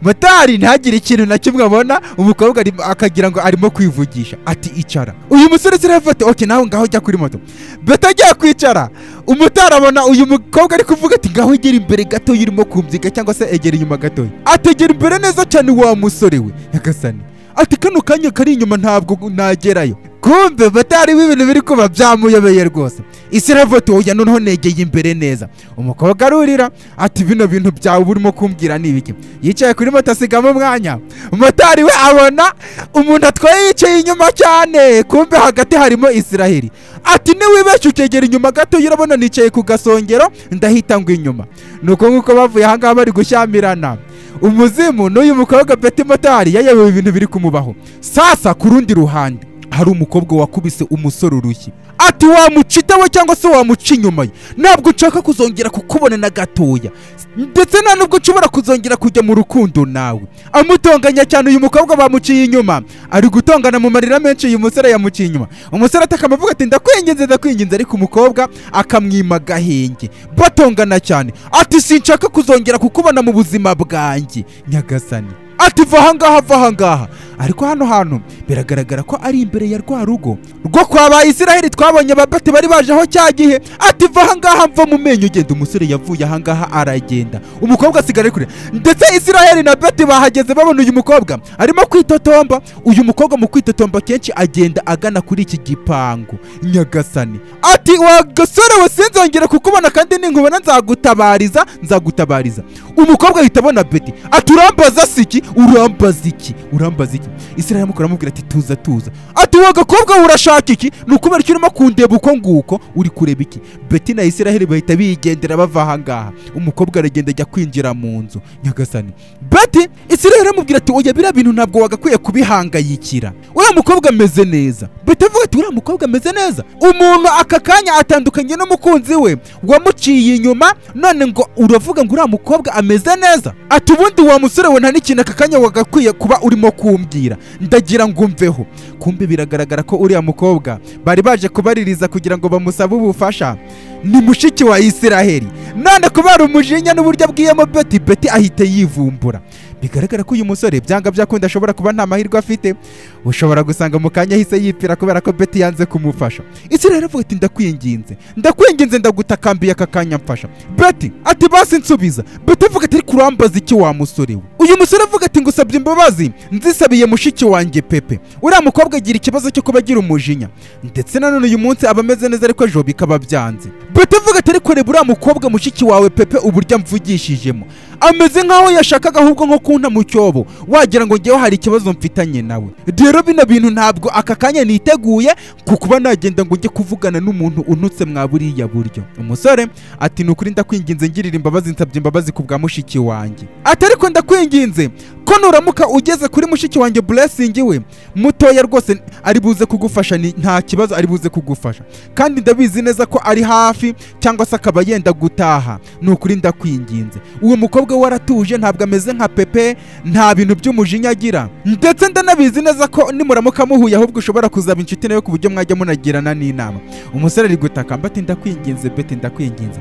motari ntagire ikintu na kimwe abona umukobwa arimo- akagira ngo arimo kwivugisha ati icara uyu musore siravuga ati oke nawe ngaho jya kuri moto beta ajya kwicara umutari abona uyu mukobwa ari kuvuga ati ngaho egera imbere gatoya urimo kumvika cyangwa se egera inyuma gatoya ategera imbere neza cyane wa musore we nyagasani ati kano kanya kari inyuma ntabwo nagerayo kumbe batari ibintu biri kuba byamuyobeye rwose isi iravuga ati noneho negeye imbere neza umukobwa arurira ati bino bintu byawe urimo kumbwira ni ibiki yicaye kuri moto asigamo umwanya motari we abona umuntu atwaye yicaye inyuma cyane kumbe hagati harimo isiraheli ati niwibeshye ukegera inyuma gato urabona nicaye ku gasongero ndahita ngo inyuma nuko nk'uko bavuye ahangaha bari gushyamirana umuzimu n'uyu mukobwa Betty Motari yayobewe ibintu biri kumubaho sasa ku rundi ruhande hari umukobwa wakubise umusore urushyi ati wamucita we cyangwa se wamuca inyuma ye ntabwo nshaka kuzongera kukubona na gatoya ndetse nta nubwo nshobora kuzongera kujya mu rukundo nawe amutonganya cyane uyu mukobwa bamuciye inyuma ari gutongana mu marira menshi uyu musore yamuciye inyuma umusore atakama avuga ati ndakwinginze ndakwinginze ariko umukobwa akamwima agahenge batongana cyane ati sinshaka kuzongera kukubona mu buzima bwanjye nyagasani ati va ahangaha va ahangaha ariko hano hantu biragaragara ko ari imbere ya rwa rugo rwo kwa ba isiraheli twabonye ababati bari baje aho cya gihe ati va ahangaha mva mu menyo ugenda umusore yavuye ahangaha aragenda umukobwa asigara ari kure ndetse isiraheli na beti bahageze babona uyu mukobwa arimo kwitotomba uyu mukobwa mu kwitotomba kenshi agenda agana kuri iki gipangu nyagasani ati wa gasore we sinzongera kukubona kandi ninkubona nzagutabariza nzagutabariza umukobwa ahita abona beti ati urambaza siki urambaza iki urambaza iki isiraheli amukora amubwira ati tuza tuza ati wa gakobwa we urashaka iki ni ukubera icyo urimo kundeba uko nguko uri kureba iki beti na isiraheli bahita bigendera bava ahangaha umukobwa aragenda ajya kwinjira mu nzu nyagasani beti isiraheli aramubwira ati oya biriya bintu ntabwo wagakwiye kubihangayikira uriya mukobwa ameze neza beti avuga ati uriya mukobwa ameze neza umuntu aka kanya atandukanye n'umukunzi we wamuciye inyuma none ngo uravuga ngo uriya mukobwa ameze neza ati ubundi wa musore we nta n'ikintu aka kanya wagakwiye kuba urimo kumbwira ndagira ngo umveho kumbe biragaragara ko uriya mukobwa bari baje kubaririza kugira ngo bamusabe ubufasha ni mushiki wa isiraheli none kubera umujinya n'uburyo abwiyemo beti beti ahita yivumbura bigaragara ko uyu musore byanga byakunda ashobora kuba nta mahirwe afite ushobora gusanga mu kanya ahise yipfira kubera ko beti yanze kumufasha isiraheli avuga ati ndakwinginze ndakwinginze ndagutakambiye aka kanya mfasha beti ati basi nsubiza beti avuga ati ariko urambaza iki wa musore we uyu musore avuga ati ngusabye imbabazi nzisabiye mushiki wanjye pepe uriya mukobwa agira ikibazo cyo kuba agira umujinya ndetse nanone uyu munsi aba ameze neza ariko ejo bikaba byanze beti avuga ati ariko reba uriya mukobwa mushiki wawe pepe uburyo amvugishijemo ameze nk'aho yashakaga ahubwo nko kunta mu cyobo wagira ngo njyewe hari ikibazo mfitanye nawe rero bino bintu ntabwo aka kanya niteguye ku kuba nagenda ngo njye kuvugana n'umuntu untutse mwa buriya buryo umusore ati ni ukuri ndakwinginze ngirira imbabazi nsabye imbabazi ku bwa mushiki wanjye ati ariko ndakwinginze ko nuramuka ugeze kuri mushiki wanjye buresingi we mutoya rwose ari buze kugufasha ni- nta kibazo ari buze kugufasha kandi ndabizi neza ko ari hafi cyangwa se akaba yenda gutaha ni ukuri ndakwinginze uwo mukobwa we aratuje ntabwo ameze nka pepe nta bintu by'umujinya agira ndetse ndanabizi neza ko nimuramuka muhuye ahubwo ushobora kuzaba inshuti nawe ku buryo mwajya munagirana n'inama umusore ari gutaka mba ati ndakwinginze beti ndakwinginze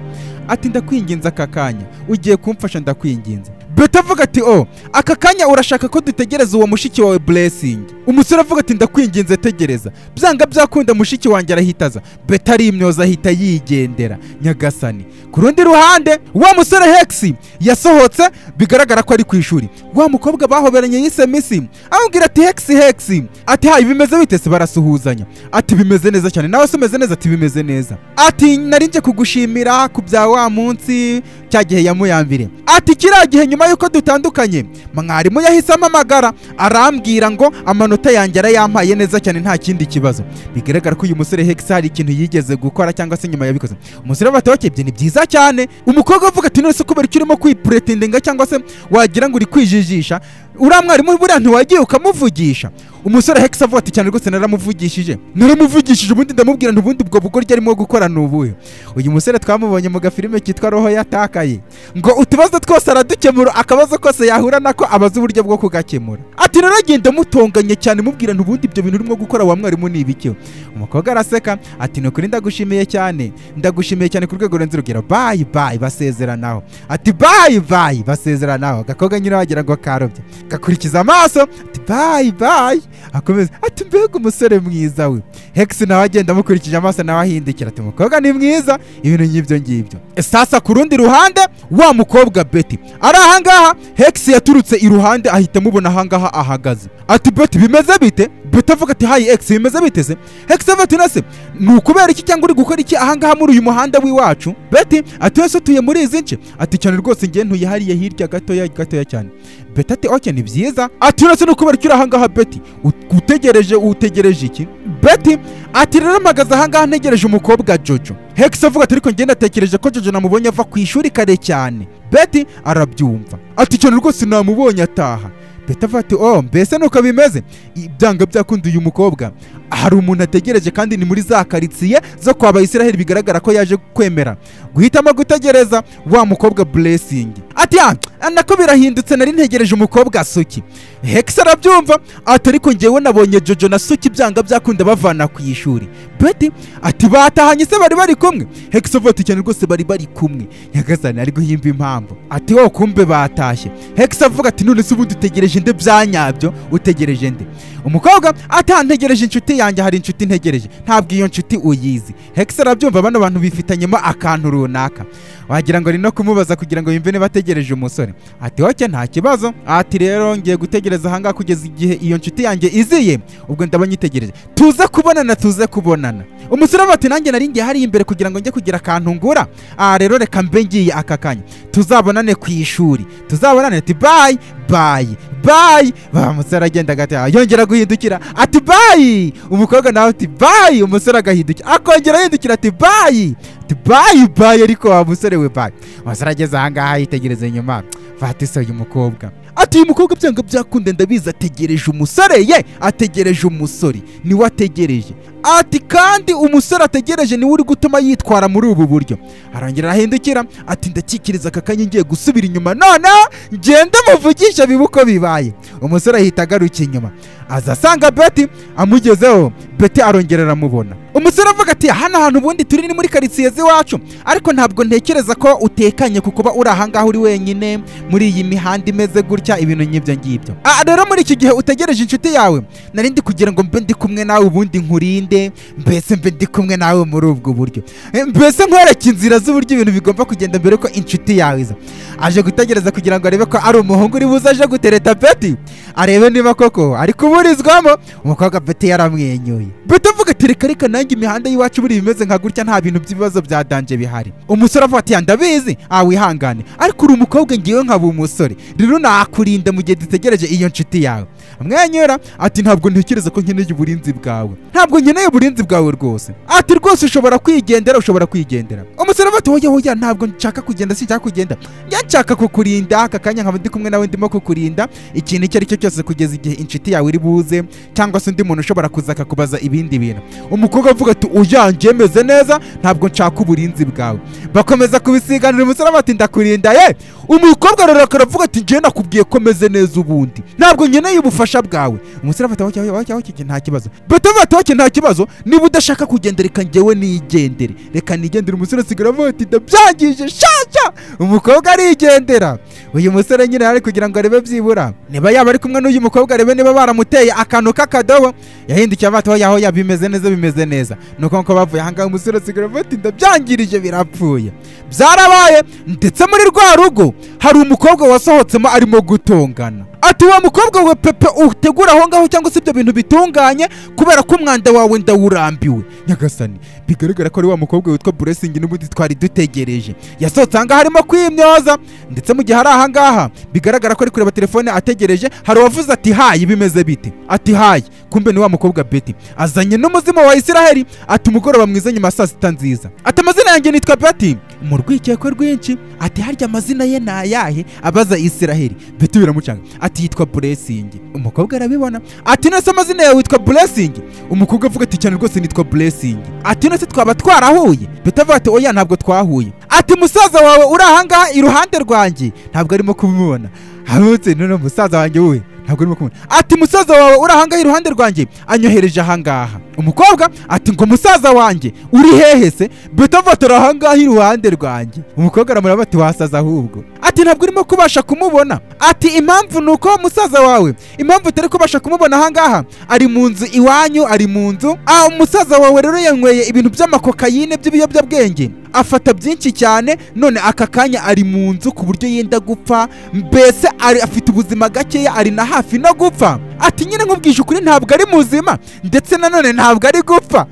ati ndakwinginze aka kanya ugiye kumfasha ndakwinginze beti avuga ati o aka kanya urashaka ko dutegereza uwo mushiki wawe blessing umusore avuga ati ndakwinginze tegereza byanga byakunda mushiki wanjye arahita aza beti arimyoza ahita yigendera nyagasani ku rundi ruhande wa musore hegisi yasohotse bigaragara ko ari ku ishuri wa mukobwa bahoberanye yise misi amubwira ati hegisi hegisi ati hayi bimeze bite se barasuhuzanya ati bimeze neza cyane nawe se umeze neza ati bimeze neza ati nari nje kugushimira ku bya wa munsi cya gihe yamuyambire ati kiriya gihe nyuma y'uko dutandukanye mwarimu yahise amamagara arambwira ngo amanuka amanota yanjye arayampaye neza cyane nta kindi kibazo bigaragara ko uyu musore hegisa hari ikintu yigeze gukora cyangwa se nyuma yabikoze umusore batoke ibyo ni byiza cyane umukobwa avuga ati none se kubera icyo urimo kwipuretindenga cyangwa se wagira ngo uri kwijijisha uriya mwarimu buriya ntiwagiye ukamuvugisha umusore hegisa avuga ati cyane rwose naramuvugishije naramuvugishije ubundi ndamubwira ubundi ubwo bugoryi arimo gukora ni ubuhe uyu musore twamubonye mu gafilime kitwa roho yatakaye ngo utubazo twose aradukemura akabazo kose yahura nako abaza uburyo bwo kugakemura ati naragenda mutonganye cyane mubwira ubundi ibyo bintu urimo gukora wa mwarimu ni ibiki umukobwa araseka ati ni ukuri ndagushimiye cyane ndagushimiye cyane ku rwego rurenze urugero bayi bayi basezeranaho ati bayi bayi basezeranaho agakobwa nyine wagira ngo karobye gakurikiza amaso ati bayi bayi akomeza ati mbega umusore mwiza we hegisi nawe agenda amukurikije amaso nawe ahindukira ati umukobwa ni mwiza ibintu nk'ibyo ngibyo sasa ku rundi ruhande wa mukobwa beti ari ahangaha hegisi yaturutse iruhande ahita amubona ahangaha ahagaze ati beti bimeze bite beti avuga ati hayi egisi bimeze bite se hegisi avuga ati nase ni ukubera iki cyangwa uri gukora iki ahangaha muri uyu muhanda w'iwacu beti ati wese utuye muri izi nce ati cyane rwose ngewe ntuye hariya hirya gatoya gatoya cyane beti ati oke ni byiza ati uretse no kubera icyo uri ahangaha beti ut- utegereje utegereje iki beti ati rero mpagaze ahangaha ntegereje umukobwa jojo hegisi avuga ati ariko ngewe natekereje ko jojo namubonye ava ku ishuri kare cyane beti arabyumva ati cyane rwose namubonye ataha beti avuga ati oh mbese nuko bimeze I- byanga byakunda uyu mukobwa hari umuntu ategereje kandi ni muri za karitsiye zo kwa bayisiraheli bigaragara ko yaje kwemera guhitamo gutegereza wa mukobwa buresingi ati "Ah, nako birahindutse nari ntegereje umukobwa suki hegisi arabyumva ati ariko ngewe nabonye jojo na suki byanga byakunda bavana ku ishuri beti ati batahanye se bari bari kumwe hegisi avuga ati cyane rwose bari bari kumwe nyagasani ari guhimba impamvu ati wo kumbe batashye hegisi avuga ati none se ubundi utegereje nde byanyabyo utegereje nde umukobwa ati "Ah, ntegereje inshuti yanjye hari inshuti ntegereje ntabwo iyo nshuti uyizi hegisi arabyumva bano bantu bifitanyemo akantu runaka wagira ngo ari no kumubaza kugira ngo yumve niba ategereje umusore ati oke nta kibazo ati rero ngiye gutegereza ahangaha kugeza igihe iyo nshuti yanjye iziye ubwo ndaba nyitegereje tuze kubonana tuze kubonana umusore avuga ati nanjye nari ngiye hariya imbere kugira ngo njye kugira akantu ngura aha rero reka mbe ngiye aka kanya tuzabonane ku ishuri tuzabonane ati bayi bayi bayi ba musore agenda agataha yongera guhindukira ati bayi umukobwa nawe ati bayi umusore agahindukira akongera ahindukira ati bayi ati bayi bayi ariko wa musore we bayi umusore ageze ahangaha yitegereza inyuma batise uyu mukobwa ati uyu mukobwa byanga byakunde ndabizi ategereje umusore ye ategereje umusore niwe ategereje ati kandi umusore ategereje niwe uri gutuma yitwara muri ubu buryo arongera arahindukira ati ndakikiriza aka kanya ngiye gusubira inyuma none ngende muvugisha bibe uko bibaye umusore ahita agaruka inyuma aza asanga beti amugezeho beti arongera aramubona umusore avuga ati hano hantu ubundi turi ni muri karitsiye z'iwacu ariko ntabwo ntekereza ko utekanye ku kuba uri ahangaha uri wenyine muri iyi mihanda imeze gutya ibintu nk'ibyo ngibyo Ah, rero muri iki gihe utegereje inshuti yawe nari ndi kugira ngo mbe ndi kumwe nawe ubundi nkurinde mbese mbe ndi kumwe nawe muri ubwo buryo Eh, mbese nkwereke inzira z'uburyo ibintu bigomba kugenda mbere ko inshuti yawe iza aje gutegereza kugira ngo arebe ko ari umuhungu uri buze aje gutereta beti arebe niba koko ari kuburizwamo umukobwa beti yaramwenyuye beti avuga ati reka reka nanjye imihanda y'iwacu buri bimeze nka gutya nta bintu by'ibibazo bya danje bihari umusore avuga ati "Ya, ndabizi ah wihangane ariko uri umukobwa ngiwe nkaba umusore rero nakurinda mu gihe dutegereje iyo nshuti yawe amwenyura ati ntabwo ntekereza ko nkeneye uburinzi bwawe ntabwo nkeneye uburinzi bwawe rwose ati rwose ushobora kwigendera ushobora kwigendera umusore avuga ati hoya hoya ntabwo nshaka kugenda sinshaka kugenda njya nshaka kukurinda aka kanya nkaba ndi kumwe nawe ndimo kukurinda ikintu icyo ari cyo cyose kugeza igihe inshuti yawe iri buze cyangwa se undi muntu ushobora kuza akakubaza ibindi bintu umukobwa avuga ati uya ngemeze neza ntabwo nshaka uburinzi bwawe bakomeza kubisiganira umusore avuga ati ndakurinda ye umukobwa ararakara avuga ati njyewe nakubwiye ko meze neza ubundi ntabwo nkeneye ubufasha bwawe umusore avuga ati "Oke, oke, oke, nta kibazo beta avuga ati "Oke, nta kibazo niba udashaka kugenda reka njyewe nigendere reka nigendere umusore asigara avuga ati ndabyangije shasha umukobwa arigendera uyu musore nyine ari kugira ngo arebe byibura niba yaba ari kumwe n'uyu mukobwa arebe niba baramuteye akantu k'akadobo yahindukiye amato yaho ya bimeze neza bimeze neza nuko nkuko bavuye ahangaha umusore asigara avuga ati ndabyangirije birapfuye byarabaye ndetse muri rwa rugo hari umukobwa wasohotsemo arimo gutongana ati wa mukobwa we pepe utegura aho ngaho cyangwa se ibyo bintu bitunganye kubera ko umwanda wawe ndawurambiwe nyagasani bigaragara ko ari wa mukobwa witwa buresingi n'ubundi twari dutegereje yasohotse ahangaha arimo kwimyoza ndetse mu gihe ari ahangaha bigaragara ko ari kureba telefone ategereje hari uwavuze ati hayi bimeze bite ati hayi kumbe ni wa mukobwa beti azanye n'umuzimu wa isiraheli ati umugoroba mwiza nyuma ya saa sita nziza ati amazina yanjye nitwa beti mu rwikekwe rwinshi ati harya amazina ye ni ayahe abaza isiraheli beti biramucanga ati yitwa buresingi umukobwa arabibona ati nese amazina yawe witwa buresingi umukobwa avuga ati cyane rwose nitwa buresingi ati nese twaba twarahuye beti avuga ati oya ntabwo twahuye ati musaza wawe uri ahangaha iruhande rwanjye ntabwo arimo kubimubona hamutse none musaza wanjye we ntabwo urimo kumubona ati musaza wawe uri ahangaha iruhande rwanjye anyohereje ahangaha umukobwa ati ngo musaza wanjye uri hehe se betafotora ahangaha iruhande rwanjye umukobwa aramureba ati wasaza ahubwo ati ntabwo urimo kubasha kumubona ati impamvu ni uko musaza wawe impamvu utari kubasha kumubona ahangaha ari mu nzu iwanyu ari mu nzu ah umusaza wawe rero yanyweye ibintu by'amakokayine by'ibiyobyabwenge afata byinshi cyane none aka kanya ari mu nzu ku buryo yenda gupfa mbese ari afite ubuzima gakeya ari na hafi no gupfa ati nyine nkubwije ukuri ntabwo ari muzima ndetse nanone ntabwo ari gupfa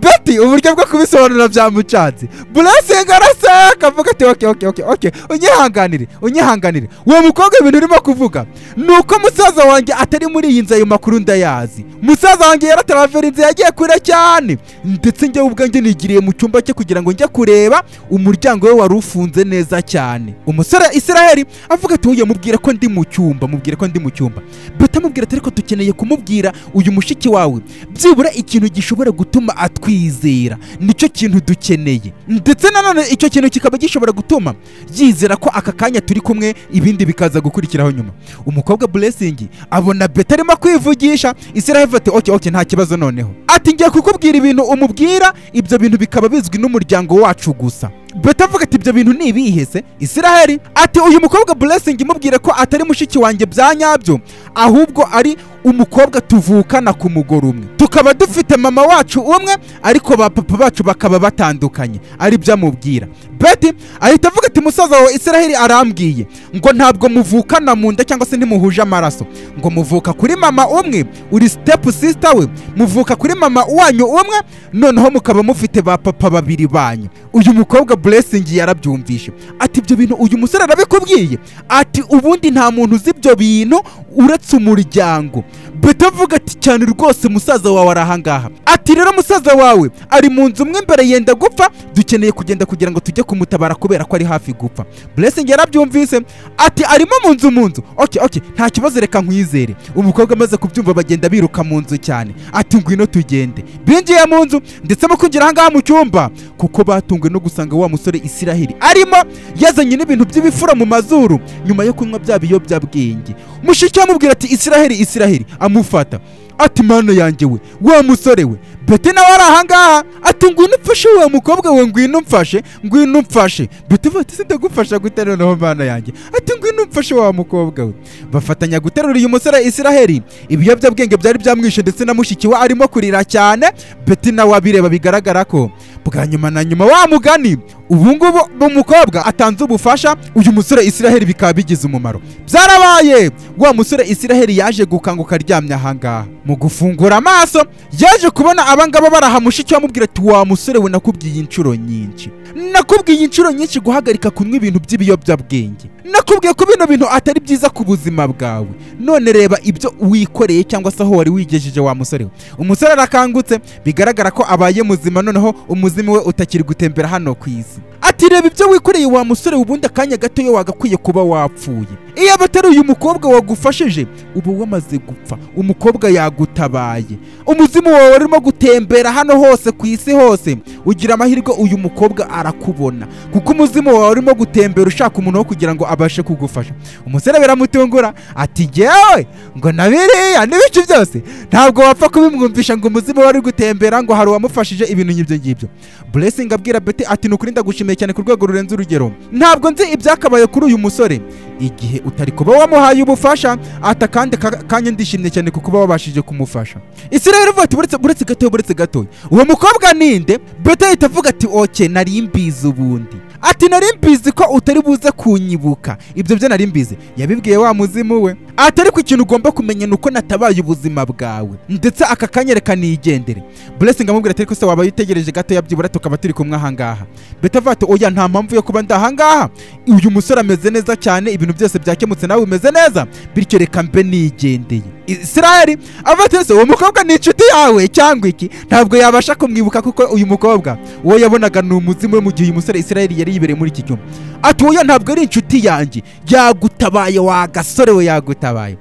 beti uburyo bwo kubisobanura byamucanze burasenga araseka avuga ati oke oke oke oke unyihanganire unyihanganire uwo mukobwa ibintu urimo kuvuga ni uko musaza wanjye atari muri iyi nzu ayo makuru ndayazi musaza wanjye yarataravera inzu yagiye kure cyane ndetse njyewe ubwanjye nigiriye mu cyumba cye kugira ngo njye kureba umuryango we wari ufunze neza cyane umusore isiraheli avuga ati uyu mubwire ko ndi mu cyumba mubwire ko ndi mu cyumba beta amubwira ati ariko dukeneye kumubwira uyu mushiki wawe byibura ikintu gishobora gutuma atwizera nicyo kintu dukeneye ndetse nanone icyo kintu kikaba gishobora gutuma yizera ko aka kanya turi kumwe ibindi bikaza gukurikiraho nyuma umukobwa buresingi abona beta arimo kwivugisha isiraheli ati oke oke nta kibazo noneho ati ngiye kukubwira ibintu umubwira ibyo bintu bikaba bizwi n'umuryango wacu gusa beta avuga ati ibyo bintu ni ibihe se isiraheli ati uyu mukobwa buresingi imubwire ko atari mushiki wanjye bya nyabyo ahubwo ari umukobwa tuvukana ku mugore umwe tukaba dufite mama wacu umwe ariko ba papa bacu bakaba batandukanye ari byo amubwira beti ahita avuga ati musaza wawe isiraheli arambwiye ngo ntabwo muvukana mu nda cyangwa se ntimuhuje amaraso ngo muvuka kuri mama umwe uri sitepu sisita we muvuka kuri mama wanyu umwe noneho mukaba mufite ba papa babiri banyu uyu mukobwa buresingi yarabyumvishe ati ibyo bintu uyu musore arabikubwiye ati ubundi nta muntu uzi ibyo bintu uretse umuryango beta avuga ati cyane rwose musaza wawe ari ahangaha ati rero musaza wawe ari mu nzu umwe imbere yenda gupfa dukeneye kugenda kugira ngo tujye kumutabara kubera ko ari hafi gupfa buresingi yarabyumvise ati arimo mu nzu mu nzu oke oke nta kibazo reka nkwizere umukobwa amaze kubyumva bagenda biruka mu nzu cyane ati ngwino tugende binjiye mu nzu ndetse no kwinjira ahangaha mu cyumba kuko batunguwe no gusanga wa musore isiraheli arimo yazanye n'ibintu by'ibifura mu mazuru nyuma yo kunywa bya biyobyabwenge mushiki amubwira ati isiraheli isiraheli amufata ati mana yanjye we wa musore we beti nawe ari ahangaha ati ngwino umfashe wa mukobwa we ngwino umfashe ngwino umfashe beti bati sindagufasha gute noneho mana yanjye ati ngwino umfashe wa mukobwa we bafatanya guterura uyu musore isiraheli ibiyobyabwenge byari byamwishe ndetse na mushiki we arimo kurira cyane beti nawe abireba bigaragara ko bwa nyuma na nyuma wa mugani ubu ngubu umukobwa atanze ubufasha uyu musore isiraheli bikaba bigize umumaro byarabaye wa musore isiraheli yaje gukanguka aryamye ahangaha mu gufungura amaso yaje kubona abangaba baraha mushiki amubwira ati wa musore we nakubwiye inshuro nyinshi nakubwiye inshuro nyinshi guhagarika kunywa ibintu by'ibiyobyabwenge nakubwiye ko bino bintu atari byiza ku buzima bwawe none reba ibyo wikoreye cyangwa se aho wari wigejeje wa musore we umusore arakangutse bigaragara ko abaye muzima noneho umuzimu we utakiri gutembera hano ku isi ati reba ibyo wikoreye wa musore ubundi akanya gato yo wagakwiye kuba wapfuye iyo abatari uyu mukobwa wagufashije uba wamaze gupfa umukobwa yagutabaye umuzimu wawe urimo gutembera hano hose ku isi hose ugira amahirwe uyu mukobwa arakubona kuko umuzimu wawe urimo gutembera ushaka umuntu wo kugira ngo abashe kugufasha umusore biramutungura ati ngewe ngo na biriya n'ibice byose ntabwo wapfa kubimwumvisha ngo umuzimu wawe uri gutembera ngo hari uwamufashije ibintu nk'ibyo ngibyo buresingi abwira beti ati ni ukuri ndagushimiye cyane ku rwego rurenze urugero ntabwo nzi ibyakabaye kuri uyu musore igihe utari kuba wamuhaye ubufasha ata kandi kanya ndishimye cyane ku kuba wabashije kumufasha isiraheli ivuga ati buretse buretse gatoya buretse gatoya uwo mukobwa ninde beta ahita avuga ati oke nari mbizi ubundi ati nari mbizi ko utari buze kunyibuka ibyo byo nari mbizi yabibwiye wa muzimu we ati ariko ikintu ugomba kumenya ni uko natabaye ubuzima bwawe ndetse aka kanyereka nigendere blessing amubwira ati ariko se waba yitegereje gato yabyibura tukaba turi kumwe ahangaha beta avuga ati oya nta mpamvu yo kuba ndi ahangaha uyu musore ameze neza cyane ibintu byose byakemutse nawe umeze neza bityo reka mbe nigendeye israel avuga ati ese uwo mukobwa ni inshuti yawe cyangwa iki ntabwo yabasha kumwibuka kuko uyu mukobwa uwo yabonaga ni umuzimu we mu gihe uyu musore israel yari yibereye muri iki cyumba ati oya ntabwo ari inshuti yanjye yagutabaye wa gasore we yagutabaye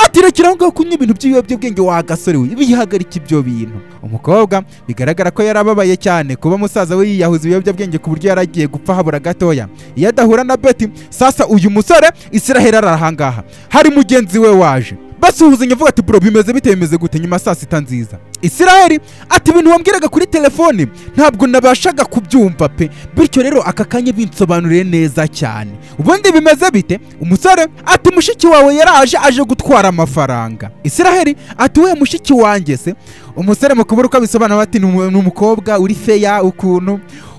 ati rekera aho ngaho kunywa ibintu by'ibiyobyabwenge wa gasore we bihagarike ibyo bintu umukobwa bigaragara ko yari ababaye cyane kuba musaza we yiyahuza ibiyobyabwenge ku buryo yari agiye gupfa habura gatoya iyo adahura na beti sasa uyu musore israel ari ahangaha hari mugenzi we waje basuhuzanya avuga ati bro bimeze bite bimeze gute nyuma ya saa sita nziza israel ati ibintu wambwiraga kuri telefoni ntabwo nabashaga kubyumva pe bityo rero aka kanya binsobanuriye neza cyane ubundi bimeze bite umusore ati mushiki wawe yaraje aje gutwara amafaranga israel ati we mushiki wanjye se umusore mu kubura uko abisobanura bati "Ni umu- ni umukobwa uri feya ukuntu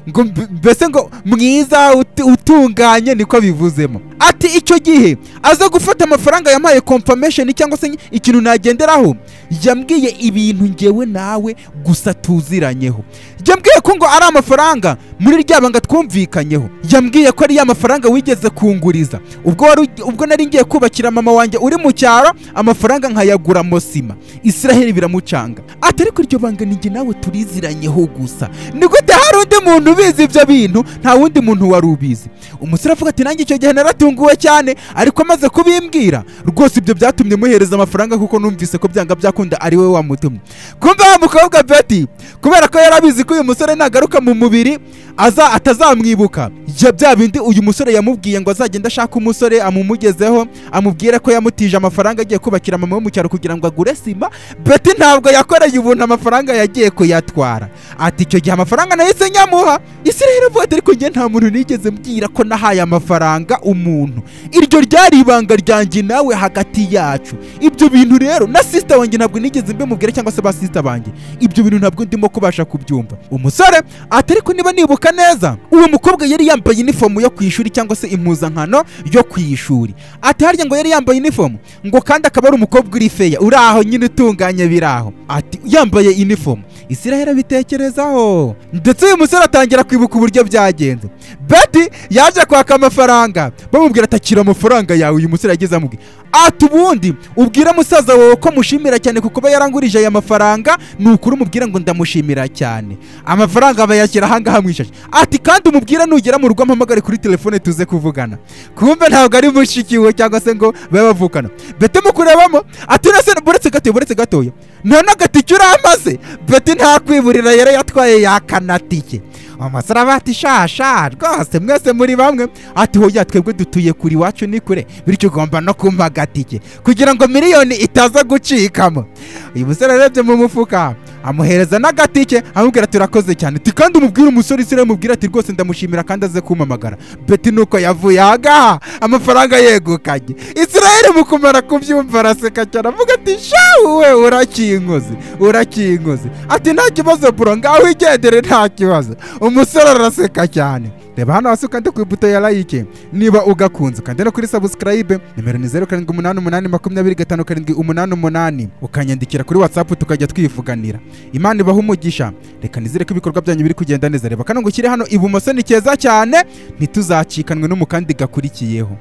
ngo mb- mbese ngo mwiza ut- utunganye niko bivuzemo ati icyo gihe aza gufata amafaranga yampaye confirmation cyangwa se ikintu nagenderaho yambwiye ibintu ngewe nawe gusa tuziranyeho yambwiye ko ngo ari amafaranga muri rya banga twumvikanyeho yambwiye ko ari ya mafaranga wigeze kunguriza ubwo wari ugi- ubwo nari ngiye kubakira mama wanjye uri mu cyaro amafaranga nkayagura mosima israheli biramucanga atari kuri iryo banga ninjye nawe tuliziranyeho gusa ni gute hari undi muntu ubizi ibyo bintu nta wundi muntu wari ubizi umusore avuga ati nanjye icyo gihe naratunguwe cyane ariko amaze kubimbwira rwose ibyo byatumye muhereza amafaranga kuko numvise ko byanga byakunda ari we wamutumye kumva wa mukobwa beti kubera ko yari abizi ko uyu musore nagaruka mu mubiri aza atazamwibuka ya bya bindi uyu musore yamubwiye ngo azagenda ashaka umusore amumugezeho amubwire ko yamutije amafaranga agiye kubakira mama we mu cyaro kugira ngo agure sima beti ntabwo yakoreye ubuntu amafaranga yagiye kuyatwara ati icyo gihe amafaranga nahise nyamuha isi rero avuga ati ariko njye nta muntu nigeze mbwira ko nahaye amafaranga umuntu iryo ryari ibanga ryanjye nawe hagati yacu ibyo bintu rero na sisita wanjye ntabwo nigeze mbimubwira cyangwa se ba sisita banjye ibyo bintu ntabwo ndimo kubasha kubyumva umusore ati ariko niba nibuka neza uwo mukobwa yari yambaye inifomu yo ku ishuri cyangwa se impuzankano yo ku ishuri ati harya ngo yari yambaye inifomu ngo kandi akaba ari umukobwa uri feya uri aho nyine utunganye biri aho ati yambaye inifomu israel abitekerezaho ndetse uyu musore atangira kwibuka uburyo byagenze beti yaje kwaka amafaranga bamubwira ati akira amafaranga yawe uyu musore yagize amubwira ati ubundi ubwire musaza wawe ko mushimira cyane ku kuba yarangurije aya mafaranga ni ukuri umubwira ngo ndamushimira cyane amafaranga bayashyira ahangaha mu ishashi ati kandi umubwira nugera mu rugo mpamagare kuri telefone tuze kuvugana kumbe ntabwo ari mushikiwe cyangwa se ngo babe bavukana bete mu kurebamo ati uretse buretse gatoya buretse gatoya nta n'agatike uramaze beti ntakwiburira yari yatwaye yakanatike umusore aba ati shasha rwose mwese muri bamwe ati hoya twebwe dutuye kuri iwacu ni kure bityo ugomba no kumpa agatike kugira ngo miliyoni itaza gucikamo uyu musore arebye mu mufuka amuhereza n'agatike amubwira ati urakoze cyane ati kandi umubwire umusore isire amubwira ati rwose ndamushimira kandi aze kumpamagara beti nuko yavuye ahangaha amafaranga yegukanye israel mu kumara kubyumva araseka cyane avuga ati shawe urakinkoze urakinkoze ati nta kibazo bro ngaho igendere nta kibazo umusore araseka cyane reba hano hasi ukande ku ibuto ya like niba ugakunze ukande no kuri subscribe nimero ni zeru karindwi umunani umunani makumyabiri gatanu karindwi umunani umunani ukanyandikira kuri whatsapp tukajya twivuganira imana ibaha umugisha reka nizere ko ibikorwa byanyu biri kugenda neza reba kano ngo ushyire hano ibumoso ni keza cyane ntituzacikanwe no mu kandi gakurikiyeho